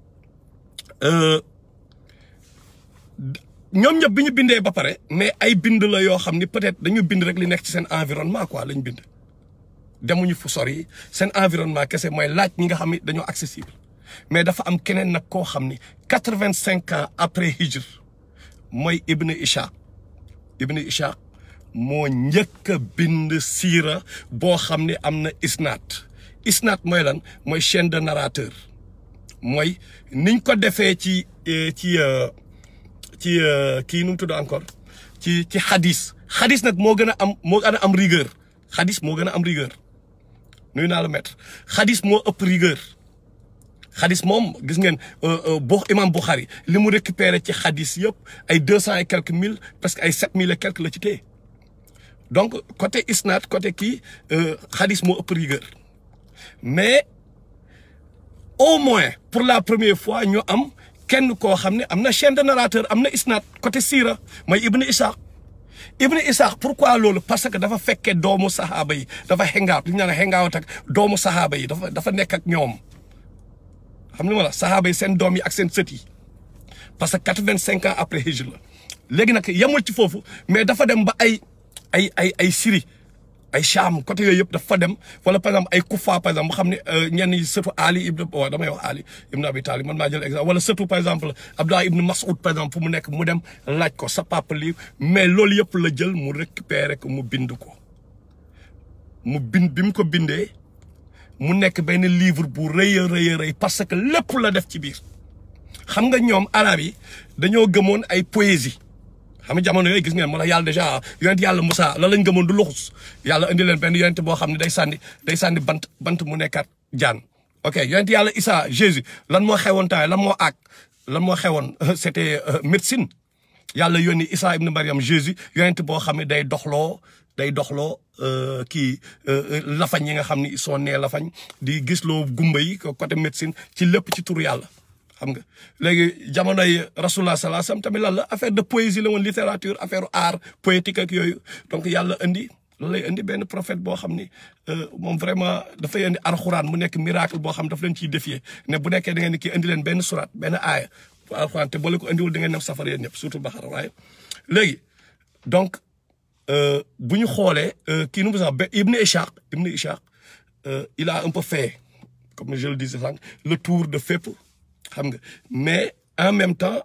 ñoom ñëpp bi ñu bindee ba pare mais ay bind la yoo xam ni peut-être dañu bind rek li nekk ci seen environnement quoi lañ bind demuñu fu sori seen environnement kese mooy laaj ñi nga xam ni dañoo accessible mais dafa am keneen nag koo xam ni quatre-vingt-cinq ans après hijr mooy Ibn Ishaq Ibn Ishaq moo njëkk a bind siira boo xam ni am na isnaat isnaat mooy lan mooy chaîne de narrateur mooy niñ ko defee ci ci ci kii nu mu tudd encore ci ci xadis xadis nag moo gën a am moo gën a am rigueur xadis moo gën a am rigueur nuyu naa la maître xadis moo ëpp rigueur xadis moom gis ngeen bo imam Bukhari li mu récupéré ci xadis yëpp ay deux cent et quelques mille presque ay sept mille et quelques la ci téye donc côté isnaad côté kii xadis moo ëpp rigueur mais au moins pour la première fois ñu am kenn koo xam ne am na chaîne de narrateur am na isnaad côté siira mooy Ibn Ishaq Ibn Ishaq pourquoi loolu parce que dafa fekkee doomu saxaaba yi dafa xengaawat li ñu naan xengaawat ak doomu saxaaba yi dafa dafa nekk ak ñoom xam nga ma la saxaaba yi seen doom yi ak seen sët yi parce que quatre-vingt-cinq ans après hijra la léegi nag yemul ci foofu mais dafa dem ba ay ay ay ay Syrie ay Cham côté yooyu yëpp dafa dem wala par exemple ay Kufa par exemple mu xam ne ñenn ñi surtout Ali ibn waaw damay wax Ali ibn Abi Talib man maa jël exemple wala surtout par exemple Abdullah ibn Mas'ud par exemple fu mu nekk mu dem laaj ko sa papa lii mais loolu yëpp la jël mu récupérer ko mu bind ko mu bind bi mu ko bindee mu nekk benn livre bu rëy a rëy a rëy parce que lépp la def ci biir xam nga ñoom arab yi dañoo gëmoon ay poésie xam nga jamono yooyu gis ngeen moo la yàlla dèjà yonent yàlla Moussa la lañ gëmoon du luxus yàlla indi leen benn yonent boo xam ne day sànni day sànni bant bant mu nekkaat jaan ok yonent yàlla Issa Jésus lan moo xewoon temps lan moo aak lan moo xewoon c'était médecine yàlla yónni Issa ibn Mariam Jésus yonent boo xam ne day doxloo day doxloo kii lafañ yi nga xam ne ils sont nés lafañ di gisloo gumba yi côté médecine ci lépp ci turu yàlla xam nga léegi jamonoy rasulullah sallallahu alayhi wasallam tamit lan la affaire de poésie la woon littérature affaire art poétique ak yooyu donc yàlla indi loolu lay indi benn prophète boo xam ni moom vraiment dafay indi alxuraan mu nekk miracle boo xam daf leen ciy défier ne bu nekkee da ngeen ni kii indi leen benn surat benn aaya bu alxuraan te boo leen ko indiwul da ngeen dem safara yéen ñëpp surtout Baxara waaye léegi donc bu ñu xoolee kii nu mu sax ba Ibn Ishaq Ibn Ishaq il a un peu fait comme je le disais sànq le tour de fépp xam nga mais en même temps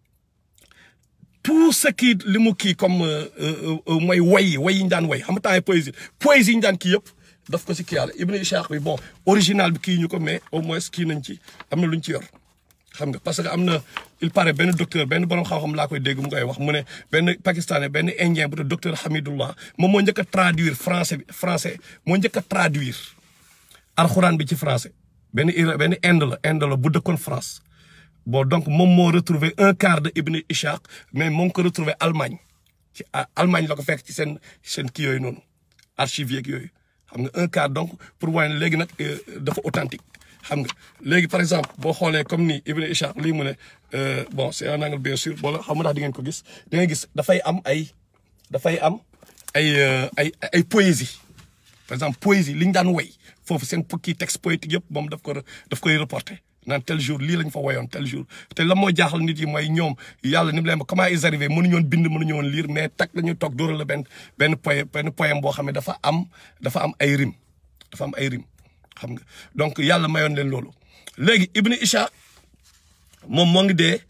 tout ce qui li mu kii comme mooy way way yi ñu daan way xam nga temps poésie poésie yi ñu daan kii yëpp daf ko si kii yàlla Ibn Ishaq bi bon original bi kii ñu ko mais au moins kii nañ ci am na lu ñu ci yor xam nga parce que am na il paraît benn docteur benn borom xam-xam laa koy dégg mu koy wax mu ne benn pakistanais benn indien bu docteur Hamidullah moom moo njëkk a traduire français bi français moo njëkk a traduire alxuraan bi ci français benn Iran benn Inde la Inde la bu dëkkoon France bon donc moom moo retrouvé un quart de Ibn Ishaq mais moo ngi ko retrouvé Allemagne ci Allemagne la ko fekk ci seen seen kii yooyu noonu archives yeeg yooyu xam nga un quart donc pour wane léegi nag dafa authentique xam nga léegi par exemple boo xoolee comme ni Ibn Ishaq lii mu ne bon c'est un angle bien sûr boo xam nga ndax di ngeen ko gis da ngay gis dafay am ay dafay am ay ay ay poésie par exemple poésie li ñu daan woy foofu seen kii texte poétique yëpp moom daf ko daf koy reporté naan tel jour lii lañ fa woyoon tel jour te la moo jaaxal nit yi mooy ñoom yàlla ni mu leen ba comment ils arrivé mënuñu woon bind mënuñu woon lire mais tak la ñuy toog dóoral la benn benn poème benn poème boo xam ne dafa am dafa am ay rime dafa am ay rime xam nga donc yàlla mayoon leen loolu léegi Ibn Ishaq moom moo ngi dee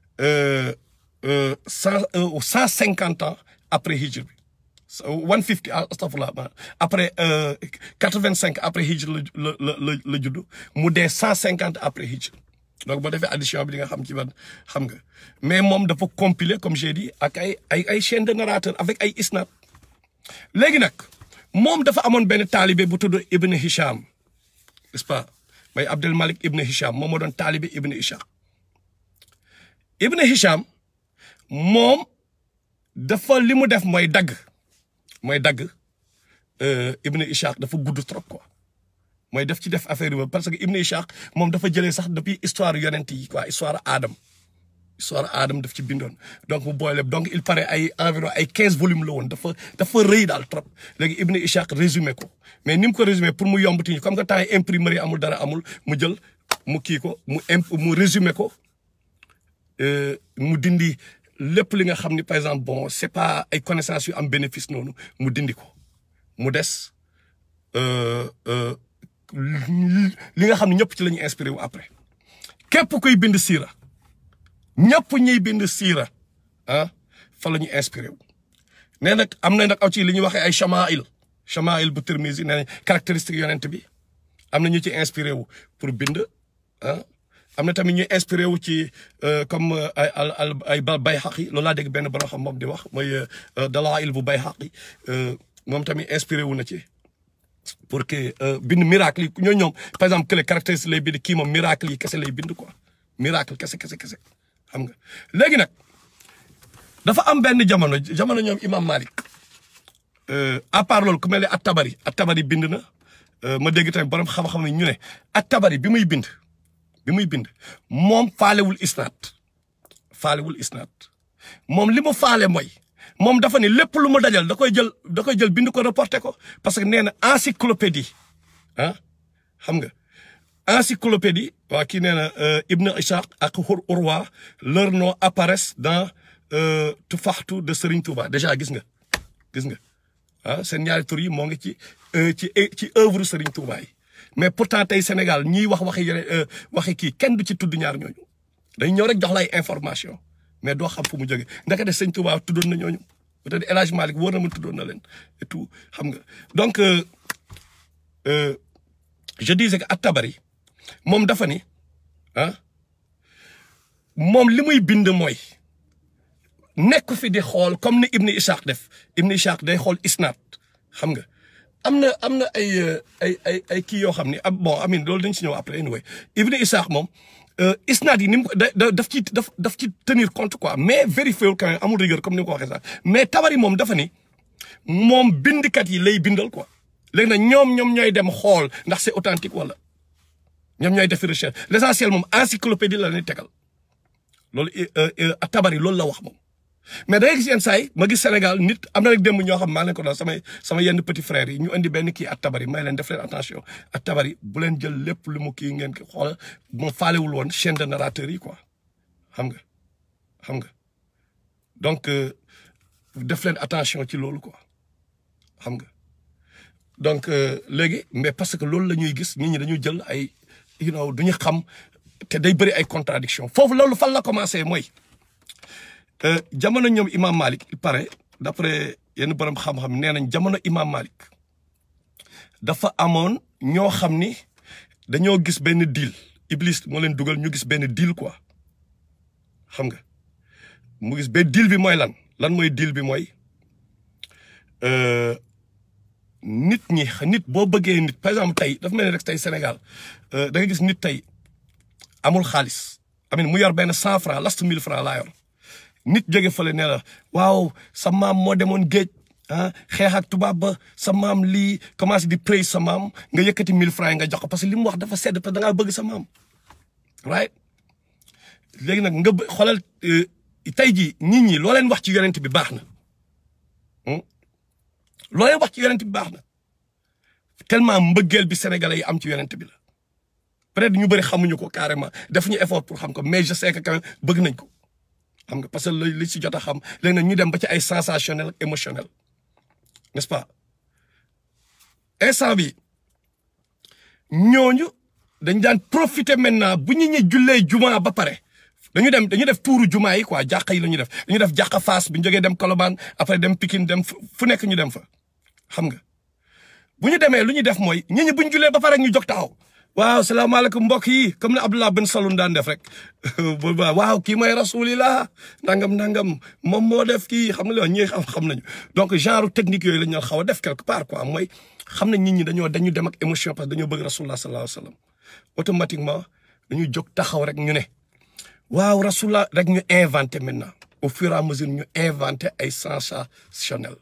cent cent cinquante ans après hijr bi one fifty astafurlah après quatre vingt cinq après hijr la la la la judd mu dee cent cinquante après hijr donc boo defee addition bi di nga xam ci ban xam nga mais moom dafa compiler comme j'ai dit ak ay ay ay chaîne de narrateur avec ay isnad léegi nag moom dafa amoon benn taalibe bu tudd Ibn Hisham n'est-ce pas may Abdel Malik Ibn Hisham moom moo doon taalibe Ibn Ishaq Ibn Hisham moom dafa li mu def mooy dagg mooy dagg Ibn Ishaq dafa gudd trop quoi mooy def ci def affaire yi parce que Ibn Ishaq moom dafa jëlee sax depuis histoire yonent yi quoi histoire Adam histoire Adam daf ci bindoon donc mu boole donc il paraît ay environ ay quinze volumes la woon dafa dafa rëy daal trop léegi Ibn Ishaq résumé ko mais ni mu ko résumé pour mu yombati ñu comme que temps yi imprimerie amul dara amul mu jël mu kii ko mu imp mu résumé ko mu dindi lépp li nga xam ni par exemple bon c'est pas ay connaissances yu am bénéfice noonu mu dindi ko mu des li nga xam ne ñëpp ci la ñu inspiré wu après képp kuy bind siira ñëpp ñuy bind siira ah fa la ñu inspiré wu nee nag am na nag aw ci li ñuy waxee ay chamail chamail bu Tirmizi nee nañ caractéristique yonent bi am na ñu ci inspiré wu pour bind ah am na tamit ñuy inspiré wu ci comme ay al ay Bayhaqi loolu laa dégg benn borom xam moom di wax mooy dalaa'il bu Bayhaqi moom tamit inspiré wu na ci pour que bind miracle yi ñoo ñoom par exemple que les caractéristiques lay bind kii moom miracle yi kese lay bind quoi miracle kese kese kese xam nga léegi nag dafa am benn jamono jamono ñoom imam Malik à part loolu ku mel ne at-Tabari at-Tabari bind na ma dégg tamit borom xam-xam ne ñu ne at-Tabari bi muy bind bi muy bind moom faalewul isnaat faalewul isnaat moom li mu faale mooy moom dafa ne lépp lu mu dajal da koy jël da koy jël bind ko reporté ko parce que nee na encyclopédie ah xam nga encyclopédie waa kii nee na Ibn Ishaq ak Urwa leur nom apparaissent dans Tufaxtu de Serigne Touba déjà gis nga gis nga ah seen ñaari tur yi moo ngi ci ci ci œuvre Serigne Touba yi mais pourtant tey Sénégal ñiy wax waxi yeneen waxi kii kenn du ci tudd ñaar ñooñu dañ ñëw rek jox lay information mais doo xam fu mu jógee ndaka de sëñ Touba tuddoon na ñooñu peut-être El Hadj Malick wóor na ma tuddoon na leen et tout xam nga donc je disais que at-Tabari moom dafa ni ah moom li muy bind mooy nekk fi di xool comme ni Ibn Ishaq def Ibn Ishaq day xool isnaad xam nga am na am na ay ay ay ay kii yoo xam ni ab bon amin loolu dañ si ñëw après anyway Ibn Ishaq moom isnaad yi ni mu da daf ci daf daf ci tenir compte quoi mais vérifié wul quand même amul rigueur comme ni ma ko waxee sax mais Tabari moom dafa ni moom bindkat yi lay bindal quoi léegi nag ñoom ñoom ñooy dem xool ndax c'est authentique wala ñoom ñooy def recherche l'essentiel moom encyclopédie la ñuy tegal loolu Tabari loolu la wax moom. mais da ngay gis yenn saa yi ma gis Sénégal nit am na rek démb ñoo xam maa leen ko doon samay sama yenn petit frères yi ñu indi benn kii at-Tabari may leen def leen attention at-Tabari bu leen jël lépp lu mu kii ngeen ko xoolal ma faalewul woon chaîne de narrateur yi quoi xam nga xam nga donc def leen attention ci loolu quoi xam nga donc léegi mais parce que loolu la ñuy gis nit ñi dañuy jël ay you know duñu xam te day bëri ay contradiction foofu loolu fan la commencé mooy jamono ñoom imam Malik il paraît d'après yenn borom xam-xam nee nañ jamono imam Malik dafa amoon ñoo xam ni dañoo gis benn deal Iblis moo leen dugal ñu gis benn deal quoi xam nga mu gis benn deal bi mooy lan lan mooy deal bi mooy nit ñi nit boo bëggee nit par exemple tey dafa mel ni rek tey Sénégal da nga gis nit tey amul xaalis amin mu yor benn cent franc last mille franc laa yor nit jóge fële ne la waaw sa maam moo demoon géej ah xeex ak tubaab ba sa maam lii commencé di praise sa maam nga yëkkati mille francs nga jox ko parce que li mu wax dafa sedd parce que da ngaa bëgg sa maam right léegi nag nga xoolal tey jii nit ñi loo leen wax ci yonent bi baax na loo leen wax ci yonent bi baax na tellement mbëggeel bi sénégalais yi am ci yonent bi la peut-être ñu bëri xamuñu ko carrément def ñu effort pour xam ko mais je sais que quand même bëgg nañ ko xam nga parce que li li si jot a xam léegi nag ñu dem ba ci ay sensationnel ak émotionnel n'est-ce pas instant bi ñooñu dañ daan profiter maintenant bu ñu ñi jullee juma ba pare dañu dem dañu def tuuru juma yi quoi jàqa yi la ñu def dañu def jàqa Fass bu ñu jógee dem Colobane après dem Pikine dem fu nekk ñu dem fa xam nga bu ñu demee lu ñu def mooy ñi ñi bu ñu jullee ba pare ñu jóg taxaw waaw salaamaaleykum mbokk yi comme ne Abdullah Ben Saloum daan def rek waaw kii mooy rasulillah nangam nangam moom moo def kii xam nga li ñi xam xam nañu donc genre technique yooyu la ñu xaw a def quelque part quoi mooy xam nañ nit ñi dañoo dañu dem ak émotion parce que dañoo bëgg rasulullah sallallahu alayhi wa sallam automatiquement dañuy jóg taxaw rek ñu ne waaw rasulullah rek ñu inventé maintenant au fur et à mesure ñu inventé ay sensationnel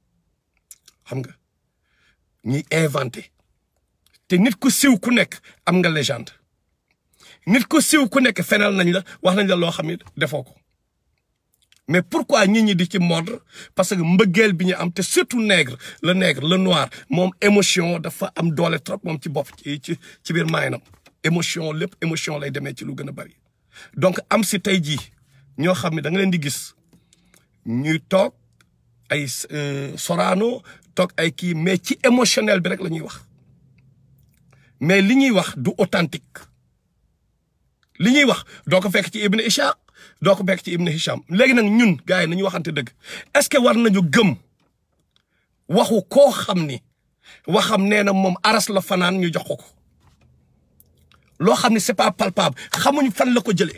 xam nga ñuy inventé te nit ku siw ku nekk am nga légende nit ku siw ku nekk fenal nañ la wax nañ la loo xam ne defoo ko mais pourquoi nit ñi di ci mordre parce que mbëggeel bi ñu am te surtout nègre le nègre le noir moom émotion dafa am doole trop moom ci bopp ci ci ci biir maayinam émotion lépp émotion lay demee ci lu gën a bari donc am si tey jii ñoo xam ne da nga leen di gis ñuy toog ay Sorano toog ay kii mais ci émotionnel bi rek la ñuy wax mais li ñuy wax du authentique li ñuy wax doo ko fekk ci Ibn Ishaq doo ko fekk ci Ibn Hisham léegi nag ñun gars yi nañu waxante dëgg est-ce que war nañu gëm waxu koo xam ni waxam nee na moom aras la fanaan ñu jox ko ko loo xam ni c'est pas palpable xamuñ fan la ko jëlee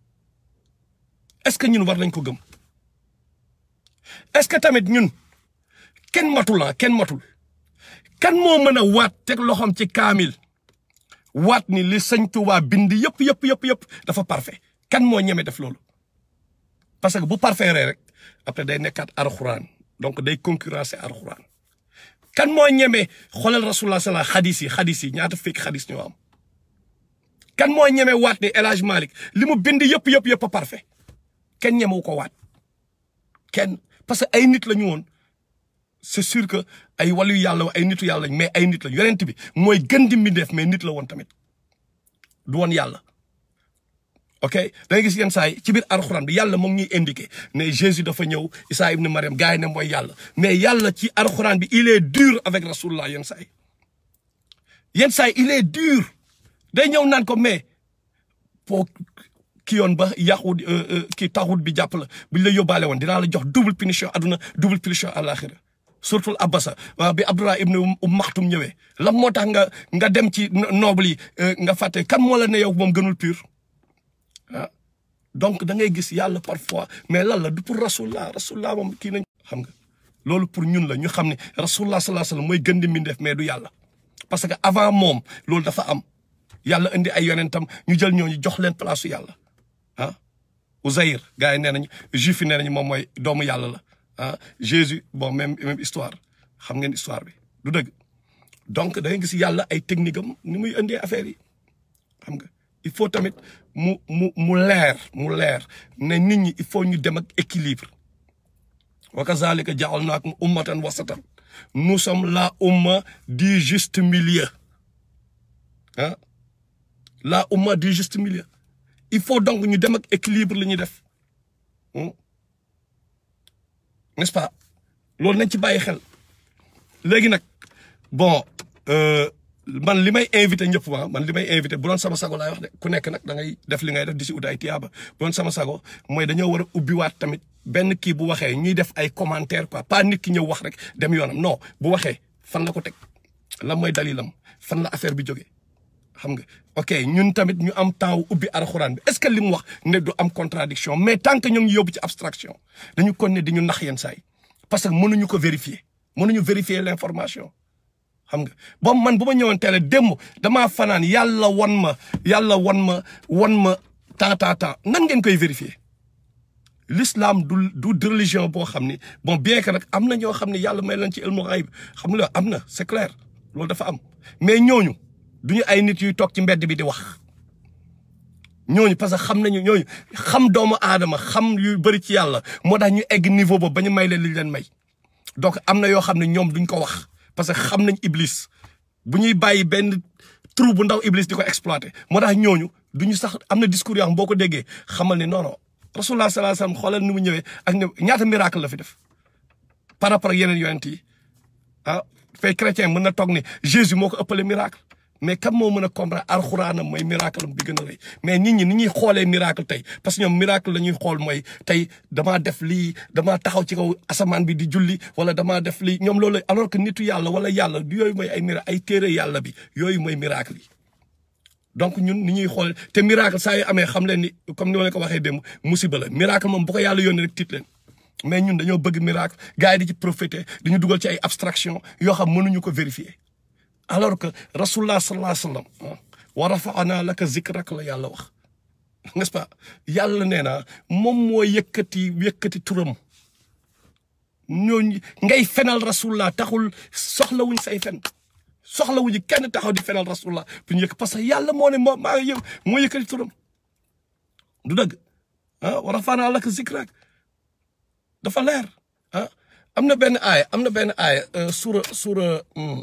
est-ce que ñun war nañ ko gëm est-ce que tamit ñun kenn matul la kenn matul kan moo mën a waat teg loxoom ci kaamil waat ni li sëñ Tuubaa bind yëpp yëpp yëpp yëpp dafa parfait kan moo ñeme def loolu parce que bu parfait rek après day nekkaat alxuraan donc day concurrencer alxuraan kan moo ñeme xoolal rasulullah sala xadis yi xadis yi ñaata fekk xadis ñoo am kan moo ñeme waat ni El Hadj Malick li mu bind yëpp yëpp yëpp parfait kenn ñemewu ko waat kenn parce que ay nit la ñu woon c'est sûr que ay wàllu yàlla ay nitu yàlla mais ay nit la yonent bi mooy gën di mbindeef mais nit la woon tamit du woon yàlla ok da nga gis yenn saa yi ci biir alxuraan bi yàlla moom ñuy indiqué ne Jésus dafa ñëw Isa ibn Mariam gars yi ne mooy yàlla mais yàlla ci alxuraan bi il est dur avec rasulullah yenn saa yi yenn saa yi il est dur day ñëw naan ko mais pour ki yoon ba yàqu ki taxut bi jàpp la buñ la yóbbaale woon dinaa la jox double punition aduna double punition àlaxira surtout Abbasa waaw bi Abdullah ibn Maxtum ñëwee lan moo tax nga nga dem ci noble yi nga fàtte kan moo la ne yow moom gënul pur ah donc da ngay gis yàlla parfois mais lan la du pour rasulullah rasulullah moom kii nañ xam nga loolu pour ñun la ñu xam ne rasulullah sallallahu alayhi wasallam mooy gën di mbindeef mais du yàlla parce que avant moom loolu dafa am yàlla indi ay yonentam ñu jël ñooñu jox leen place su yàlla ah Uzayr gars yi nee nañu juif yi nee nañu moom mooy doomu yàlla la ah Jésus bon même même histoire xam ngeen histoire bi du dëgg donc da ngay gis yàlla ay technique am ni muy indee affaire yi xam nga il faut tamit mu mu mu leer mu leer ne nit ñi il faut ñu dem ak équilibre wa kazalika ja'alnakum ummatan wasatan nous sommes la umma du juste milieu ah la umma du juste milieu il faut donc ñu dem ak équilibre li ñuy def n'est-ce pas loolu nañ ci bàyyi xel léegi nag bon man li may invité ñëpp ma man li may invité bu doon sama sago laay wax de ku nekk nag da ngay def li ngay def di si ut ay tiyaaba bu doon sama sago mooy dañoo war a ubbiwaat tamit benn kii bu waxee ñuy def ay commentaire quoi pas nit ki ñëw wax rek dem yoonam non bu waxee fan la ko teg lan mooy dalilam fan la affaire bi jógee xam nga ok ñun tamit ñu am temps ubbi alxuraan bi est-ce que li mu wax ne du am contradiction mais tant que ñoo ngi yóbbu ci abstraction dañu kon ne di ñu nax yenn saa yi parce que mënuñu ko vérifier mënuñu vérifier l'information xam nga boobu man bu ma ñëwoon télé démb damaa fanaan yàlla wan ma yàlla wan ma wan ma temps temps temps nan ngeen koy vérifier l'islam du du religion boo xam ni bon bien que nag am na ñoo xam ne yàlla may leen ci ilmu ghaib xam nga am na c'est clair loolu dafa am mais ñooñu duñu ay nit yuy toog ci mbedd bi di wax ñooñu parce que xam nañu ñooñu xam doomu aadama xam yu bëri ci yàlla moo tax ñu egg niveau boobu ba ñu may leen li leen may donc am na yoo xam ne ñoom duñ ko wax parce que xam nañ iblis bu ñuy bàyyi benn trou bu ndaw iblis di ko exploiter moo tax ñooñu duñu sax am na discours yoo xam boo ko déggee xamal ni non non rasulullah sallallahu alayhi wasallam xoolal ni mu ñëwee ak ne ñaata miracle la fi def par rapport ak yeneen yonent yi ah fay chrétien mën na toog ni Jésus moo ko ëppale miracle mais kam moo mën a comprendre alxuraanam mooy miracle am bi gën a rëy mais nit ñi ni ñuy xoolee miracle tey parce que ñoom miracle la ñuy xool mooy tey damaa def lii damaa taxaw ci kaw asamaan bi di julli wala damaa def lii ñoom loolu alors que nitu yàlla wala yàlla yooyu mooy ay miracle ay téere yàlla bi yooyu mooy miracle yi donc ñun ni ñuy xool te miracle saa yu amee xam leen ni comme ni ma leen ko waxee démb musiba la miracle moom bu ko yàlla yónnee rek tiit leen mais ñun dañoo bëgg miracle gars yi di ci profiter dañu dugal ci ay abstraction yoo xam mënuñu ko vérifier alors que rasulullah sallallahu alayhi wa sallam wa rafa'ana laka zikrak la yàlla wax n'est-ce pas yàlla nee naa moom moo yëkkati yëkkati turam ñooñu ngay fenal rasulullah taxul soxlawuñ say fen soxlawuñu kenn taxaw di fenal rasulullah bu ñu yëkk parce que yàlla moo ne moo maa yow moo yëkkati turam du dëgg ah wa rafa'ana laka zikrak dafa leer ah am na benn aaya am na benn aaya suura suura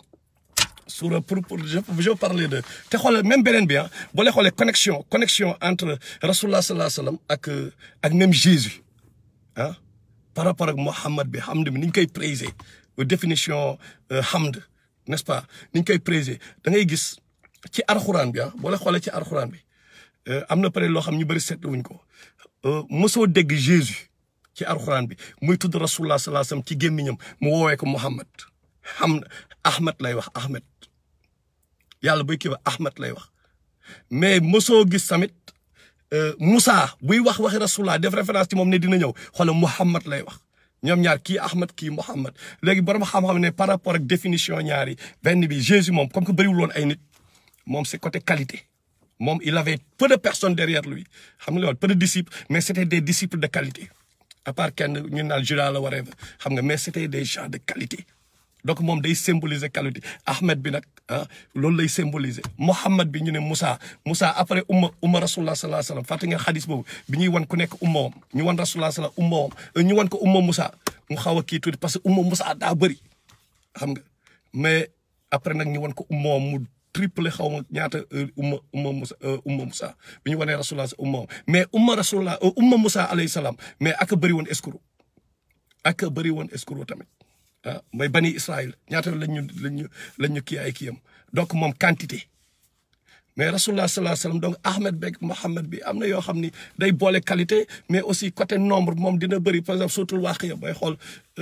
suura pour pour je je parler de te xoolal même beneen bi ah boo leen xoolee connexion connexion entre rasulullah sallallahu alayhi wa sallam ak ak même Jésus ah par rapport ak Mohammed bi hamd bi ni ñu koy praiser définition hamd n'est-ce pas ni ñu koy praiser da ngay gis ci arxuraan bi ah boo leen xoolee ci arxuraan bi am na peut-être loo xam ñu bëri seetlu wuñ ko mosoo dégg Jésus. ci alxuraan bi muy tudd rasulullah sallallahu alayhi wasallam ci gémmiñam mu woowee ko Muhammad xam Ahmed lay wax Ahmed yàlla buy kii ba Ahmed lay wax mais mosoo gis tamit Moussa buy wax waxi rasulullah def référence ci moom ne dina ñëw xoolal Muhammad lay wax ñoom ñaar kii Ahmed kii Muhammad léegi borom xam-xam ne par rapport ak définition ñaari benn bi Jésus moom comme que bëriwul woon ay nit moom c'est côté qualité moom il avait peu de personnes derrière lui xam nga loolu peu de disciples mais c'était des disciples de qualité. à part kenn ñu naan Judas la waree xam nga mais c'était des gens de qualité donc moom day symboliser qualité Ahmed bi nag ah loolu lay symboliser Mohammed bi ñu ne Moussa Moussa après umma umma rasulullah sallallahu alayhi wasallam fàtte nga xadis boobu bi ñuy wan ku nekk ummawam ñu wan rasulullah sallallahu ummawam ñu wan ko umma Moussa mu xaw a kii tuuti parce que umma Moussa daa bëri xam nga mais après nag ñu wan ko ummawam mu triple xaw ma ñaata umma umma Moussa umma Moussa bi ñu wanee rasulullah sa umma mais umma rasulullah umma Moussa alayhi salaam mais ak a bëri woon escroc ak a bëri woon escroc tamit ah mooy bani Israël ñaata lañ ñu lañ ñu lañ ñu kii ay kiyam donc moom quantité mais rasulullah sallallahu alayhi wasallam donc Ahmed beeg Mohammed bi am na yoo xam ni day boole qualité mais aussi côté nombre moom dina bëri par exemple surtout waaqiya booy xool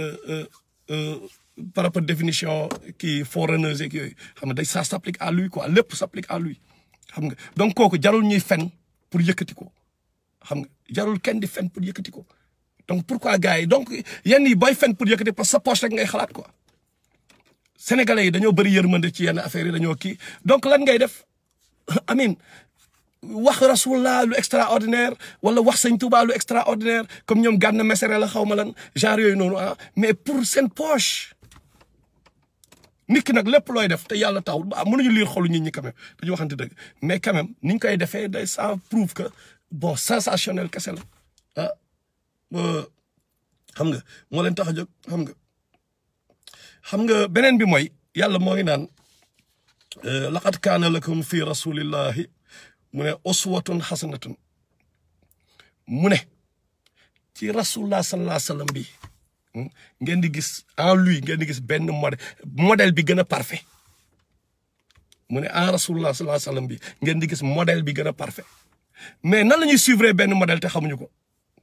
par rapport définition kii foreigners yeeg yooyu xam nga day ça s'applique à lui quoi lépp s'applique à lui xam nga donc kooku jarul ñuy fen pour yëkkati ko xam nga jarul kenn di fen pour yëkkati ko donc pourquoi gars yi donc yenn yi booy fen pour yëkkati parce que sa poche rek ngay xalaat quoi sénégalais yi dañoo bëri yërmande ci yenn affaires yi dañoo kii donc lan ngay def amin wax rasulullah lu extraordinaire wala wax sëñ Touba lu extraordinaire comme ñoom gànn mesere la xaw ma lan genre yooyu noonu ah mais pour seen poche nit ki nag lépp looy def te yàlla taxul ba mënuñu lire xolu nit ñi quand même dañu waxante dëgg mais quand même ni ñu koy defee day ça prouve que bon sensationnel kese la ah xam nga moo leen tax a jóg xam nga xam nga beneen bi mooy yàlla moo ngi naan laqad kaana lakum fi rasulillahi mu ne uswatun xasanatun mu ne ci rasulullah sallallahu alayhi wa sallam bi ngeen di gis en lui ngeen di gis benn modèle modèle bi gën a parfait mu ne en rasulullah sallallahu alayhi wa sallam bi ngeen di gis modèle bi gën a parfait mais nan la ñuy suivre benn modèle te xamuñu ko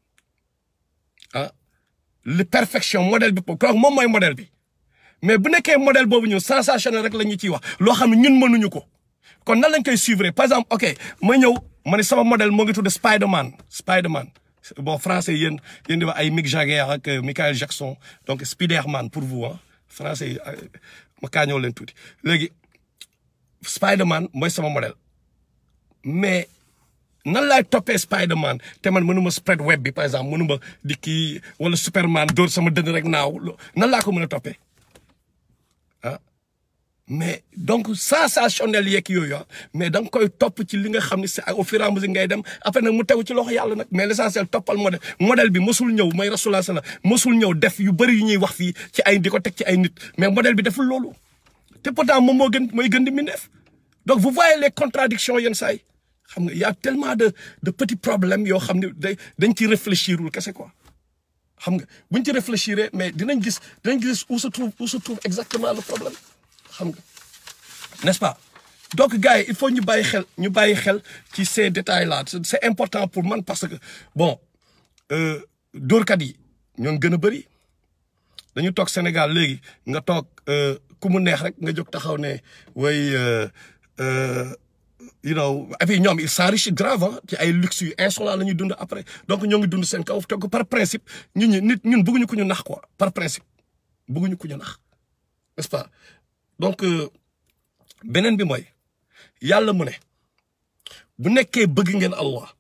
ah le perfection modèle bi kooku moom mooy modèle bi mais bu nekkee modèle boobu ñun sensationnel rek la ñu ciy wax loo xam ne ñun mënuñu ko kon nan lañ koy suivre par exemple ok ma ñëw ma ne sama modèle moo ngi tudd Spider-Man Spider-Man bon français yéen yéen di wax ay Mick Jagger ak Michael Jackson donc Spider-Man pour vous ah français yi ma kaa ñëw leen tuuti léegi Spider-Man mooy sama modèle mais nan laay toppee Spider-Man te man mënuma spread web bi par exemple mënuma di kii wala Superman dóor sama dënn rek naaw nan laa ko mën a toppee ah mais donc sensationnel yeeg yooyu ah mais da nga koy topp ci li nga xam ne c'est au fur et à mesure ngay dem après nag mu tegu ci loxo yàlla nag mais l'essentiel toppal modèle modèle bi mosul ñëw mooy rasulullah sala mosul ñëw def yu bëri yu ñuy wax fii ci ay di ko teg ci ay nit mais modèle bi deful loolu te pourtant moom moo gën mooy gën di mindeef donc vous voyez les contradictions yenn saa yi xam nga y a tellement de de petits problèmes yoo xam ne day dañ ci réfléchirul kese quoi xam nga buñ ci réfléchir mais dinañ gis dinañ gis où se trouve où se trouve exactement le problème xam nga n'est-ce pas donc gars yi il faut ñu bàyyi xel ñu bàyyi xel ci ces détails là c'est important pour man parce que bon dóorkat yi ñoon gën a bëri dañu toog Sénégal léegi nga toog ku mu neex rek nga jóg taxaw ne way you know et puis ñoom ils s'enrichissent grave ah ci ay luxe yu insolent la ñuy dund après donc ñoo ngi dund seen kaw te ko par principe ñun ñi nit ñun bëgguñu ko ñu nax quoi par principe bëgguñu ko ñu nax n'est-ce pas donc beneen bi mooy yàlla mu ne bu nekkee bëgg ngeen Allah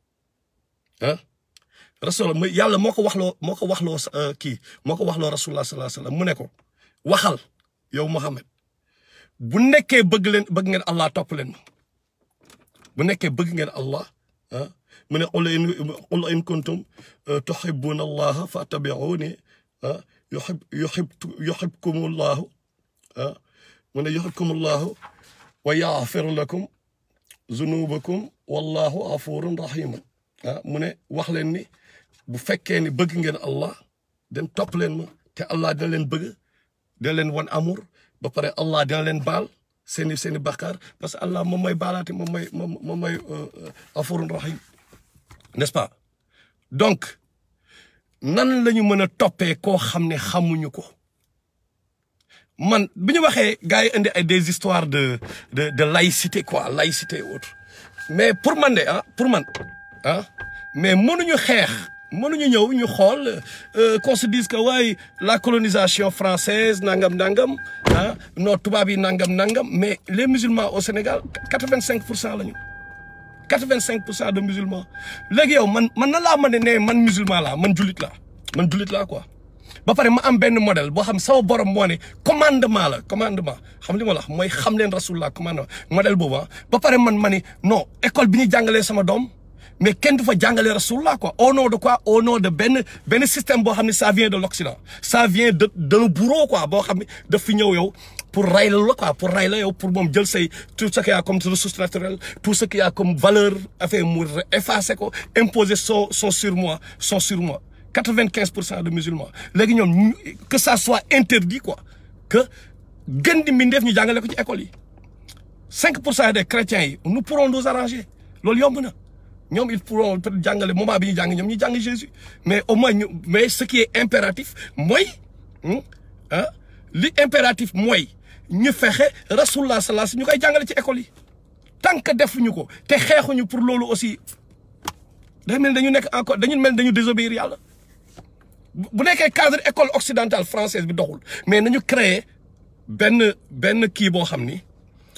ah rasul mu yàlla moo ko waxloo moo ko waxloo kii moo ko waxloo rasulullah sallallahu alayhi wasallam mu ne ko waxal yow Muhammad bu nekkee bëgg leen bëgg ngeen Allah topp leen ma bu nekkee bëgg ngeen Allah ah mu ne qul in qul in kuntum tuhibbuna allaha fattabi'uni ah yuhib yuhib yuhibkumullahu ah mu ne yuhibkumullahu wa yaghfir lakum zunubakum wallahu ghafurun rahim ah mu ne wax leen ni bu fekkee ni bëgg ngeen Allah den topp leen ma te Allah dina leen bëgg dina leen wan amour ba pare Allah dina leen baal seeni seeni bakkaar parce que Allah moom mooy baalaate moom mooy moom moom mooy ghafurun rahim n'est-ce pas donc nan la ñu mën a toppee koo xam ne xamuñu ko man bi ñu waxee gars yi indi ay des histoires de de de laïcité quoi laïcité autre mais pour man de ah pour man ah mais mënuñu xeex mënuñu ñëw ñu xool qu'on se dise que waaye la colonisation française nangam nangam ah non tubaab yi nangam nangam mais les musulmans au Sénégal quatre-vingt-cinq pour cent la ñu quatre-vingt-cinq pour cent de musulmans léegi yow man man na laa mën ne man musulman laa man jullit laa man jullit laa quoi ba pare ma am benn modèle boo xam sama borom moo ne commandement la commandement xam li ma la wax mooy xam leen rasulullah commandement modèle boobu ba pare man ma ni non école bi ñu jàngalee sama doom mais kenn du fa jàngalee rasulullah quoi au nom de quoi au nom de benn benn système boo xam ne ça vient de l'Occident ça vient de d'un bourreau quoi boo xam ne daf fi ñëw yow pour ray la quoi pour ray la yow pour moom jël say tout ce qu'il y a comme ressource naturelle tout ce qu'il y a comme valeur affaire mu effacer ko imposer son son surmoi son surmoi quatre-vingt-quinze pour cent de musulmans léegi ñoom que ça soit interdit quoi que gën di mbindeef ñu jàngale ko ci école yi cinq pour cent des chrétiens yi nous pourrons nous arranger loolu yomb na ñoom ils pourront peut-être jàngale moment bi ñu jàng ñoom ñu jàng Jésus mais au moins ñu mais ce qui est impératif mooy ah li impératif mooy ñu fexe rasulullah sallallahu alayhi ñu koy jàngale ci école yi tant que defuñu ko te xeexuñu pour loolu aussi day mel dañu nekk encore dañu mel dañu désobéir yàlla bu nekkee cadre école occidentale française bi doxul mais nañu créer benn benn kii boo xam ni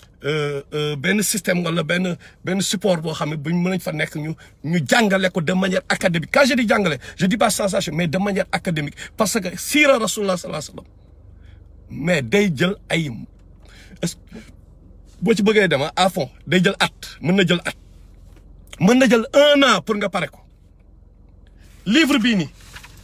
benn système wala benn benn support boo xam ne buñ mën nañ fa nekk ñu ñu jàngale ko de manière académique quand je dis jàngale je dis pas sensation mais de manière académique parce que siira rasulullah sallallahu alayhi wasallam mais day jël ay boo ci bëggee dema à fond day jël at mën na jël at mën na jël un an pour nga pare ko livre bii nii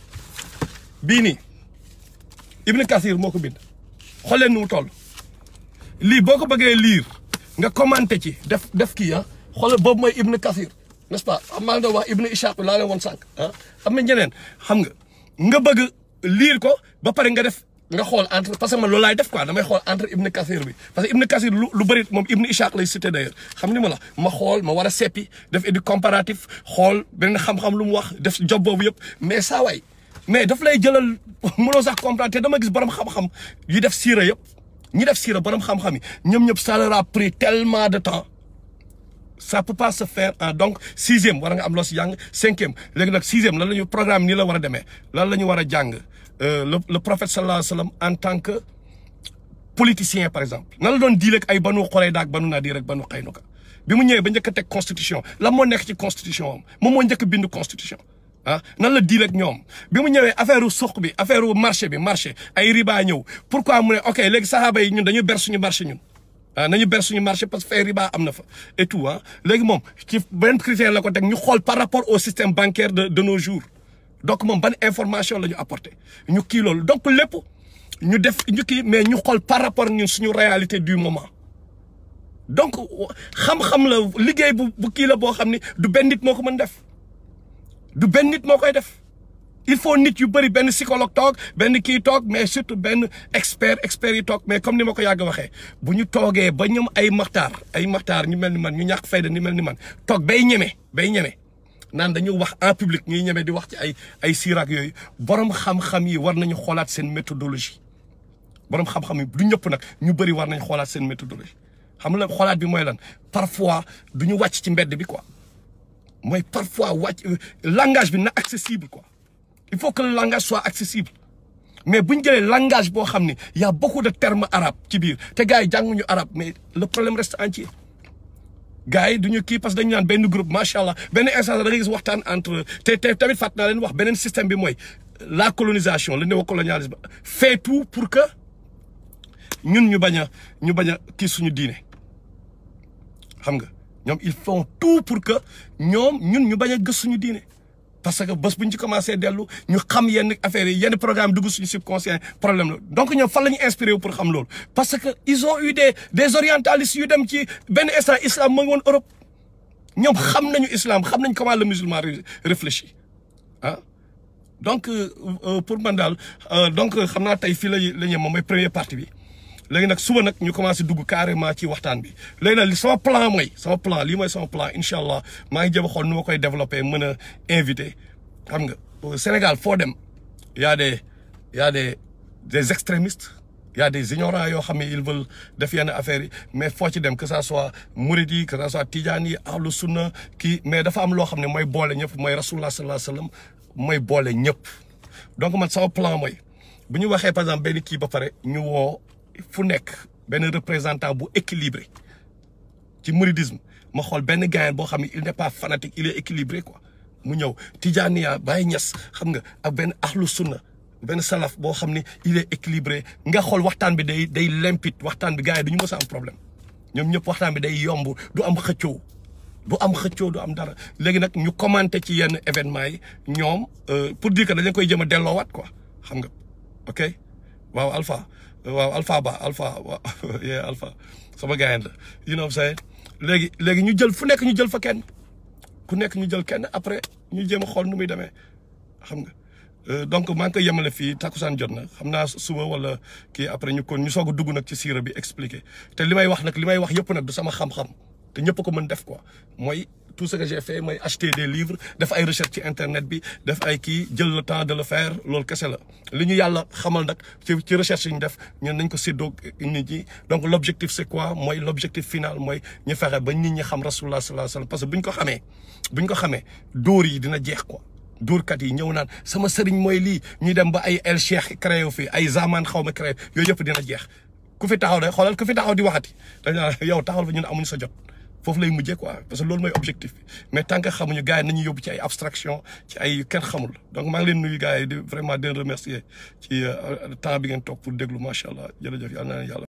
bii nii Ibn Kathir moo ko bind xool leen nu mu toll lii boo ko bëggee lire nga commenté ci def def kii ah xoolal boobu mooy Ibn Kathir n'est-ce pas am maa ngi doon wax Ibn Ishaq laa leen woon sànq ah am na ñeneen xam nga nga bëgg lire ko ba pare nga def nga xool entre parce que man loolu laay def quoi damay xool entre Ibn Kathir bi parce que Ibn Kathir lu lu bëri moom Ibn Ishaq lay cité d'ailleurs xam ni ma la ma xool ma war a seppi def édu comparatif xool beneen xam-xam lu mu wax def job boobu yëpp mais saa waay mais daf lay jëlal mënoo sax comprendre te dama gis borom xam-xam yu def siira yëpp ñi def siira borom xam-xam yi ñoom ñëpp ça leur a pris tellement de temps ça peut pas se faire en donc sixième war nga am loo si jàng cinquième léegi nag sixième lan la ñu programme nii la war a demee lan la ñu war a jàng le le prophète sallallahu alayhi wa sallam en tant que politicien par exemple nan la doon diile ak ay banu Qurayda ak banu Nadir ak banu Qaynuka bi mu ñëwee ba njëkk a teg constitution lan moo nekk ci constitution am moom moo njëkk a bind constitution ah nan la diil ak ñoom bi mu ñëwee affaire suq bi affaire marché bi marché ay riba ñëw pourquoi mu ne ok léegi saxaaba yi ñun dañu ber suñu marché ñun ah nañu ber suñu marché parce que fay riba am na fa et tout ah léegi moom ci benn critère la ko teg ñu xool par rapport au système bancaire de de nos jours donc moom ban information la ñu apporté ñu kii loolu donc lépp ñu def ñu kii mais ñu xool par rapport ñun suñu réalité du moment donc xam-xam la liggéey bu bu kii la boo xam ni du benn nit moo ko mën def du benn nit moo koy def il faut nit yu bëri benn psychologue toog benn kii toog mais surtout benn expert expert yi toog mais comme ni ma ko yàgg waxee bu ñu toogee ba ñoom ay maxtaar ay maxtaar ñu mel ni man ñu ñàkk fayda ni mel ni man toog bay ñeme bay ñeme naan dañu wax en public ñuy ñeme di wax ci ay ay siiraak yooyu borom xam-xam yi war nañu xoolaat seen méthodologie borom xam-xam yi du ñëpp nag ñu bëri war nañ xoolaat seen méthodologie xam la xoolaat bi mooy lan parfois du ñu wàcc ci mbedd bi quoi mooy parfois wàcc langage bi na accessible quoi il faut que le langage soit accessible mais bu ñu jëlee langage boo xam ni y a beaucoup de termes arabes ci biir te gars yi jànguñu arabe mais le problème reste entier gars yi duñu kii parce que dañu naan benn groupe macha allah benn instant da nga gis waxtaan entre te te tamit fàtt naa leen wax beneen système bi mooy la colonisation le néocolonialisme fait tout pour que ñun ñu bañ a ñu bañ a kii suñu diine xam nga ñoom ils font tout pour que ñoom ñun ñu bañ a gës suñu diine parce que bés bu ñu ci commencé dellu ñu xam yenn affaires yi yenn programme dugg suñu subconscient problème la donc ñoom fan la ñu inspiré wu pour xam loolu parce que ils ont eu des des orientalistes yu dem ci benn instant islam ma ngi woon Europe ñoom xam nañu islam xam nañ comment le musulman réfléchit ah donc pour man daal donc xam naa tey fii la la ñu moom mooy première partie bi léegi nag suba nag ñu commencé dugg carrément ci waxtaan bi léegi nag li sama plan mooy sama plan lii mooy sama plan incha allah maa ngi jëm a xool nu ma koy développé mën a invité xam nga Sénégal foo dem y a des y a des des extrémistes y a des ignorants yoo xam ne ils veulent def yenn affaires yi mais foo ci dem que ça soit murid yi que ça soit tijaan yi ahlu sunna kii mais dafa am loo xam ne mooy boole ñëpp mooy rasulullah sallallahu alayhi wasallam mooy boole ñëpp donc man sama plan mooy bu ñu waxee par exemple benn kii ba pare ñu woo fu nekk benn représentant bu équilibré ci mouridisme ma xool benn gayen boo xam ne il n'est pas fanatique il est équilibré quoi mu ñëw Tijaaniya Baay Ñas xam nga ak benn ahlu sunna benn salaf boo xam ne il est équilibré nga xool waxtaan bi day day limpide waxtaan bi gars yi du ñu mës a am problème ñoom ñëpp waxtaan bi day yomb du am xëccoo du am xëccoo du am dara léegi nag ñu commenté ci yenn événement yi ñoom pour dire que dañ koy jëm a delloowaat quoi xam nga ok waaw Alpha waaw Alpha Ba Alpha waaw yee Alpha sama gars la you know what I'm saying léegi léegi ñu jël fu nekk ñu jël fa kenn ku nekk ñu jël kenn après ñu jéem a xool nu muy demee xam nga donc maa ngi koy yemale fii takkusaan jot na xam naa suba wala kii après ñu kon ñu soog a dugg nag ci siira bi expliquer te li may wax nag li may wax yëpp nag du sama xam-xam te ñëpp ko mën def quoi mooy tout ce que j'ai fait mooy acheter des livres def ay recherche ci internet bi def ay kii jël le temps de le faire loolu kese la li ñu yàlla xamal nag ci ci recherche yi ñu def ñun nañ ko séddoo nit ñi donc l' objectif c' est quoi mooy l' objectif final mooy ñu fexe ba nit ñi xam rasulullah sallallahu alayhi wasallam parce que bu ñu ko xamee bu ñu ko xamee dóor yi dina jeex quoi dóorkat yi ñëw naan sama sëriñ mooy lii ñuy dem ba ay el cheikh créé fi ay zaman xaw ma créé yooyu yëpp dina jeex ku fi taxaw de xoolal ku fi taxaw di waxati dañ naan yow taxawal fa ñun amuñu sa jot foofu lay mujjee quoi parce que loolu mooy objectif bi mais tant que xamuñu gars yi nañu yóbbu ci ay abstraction ci ay kenn xamul donc maa ngi leen nuyu gars yi di vraiment di remercier ci temps bi ngeen toog pour déglu macha allah jërëjëf yal na leen yàlla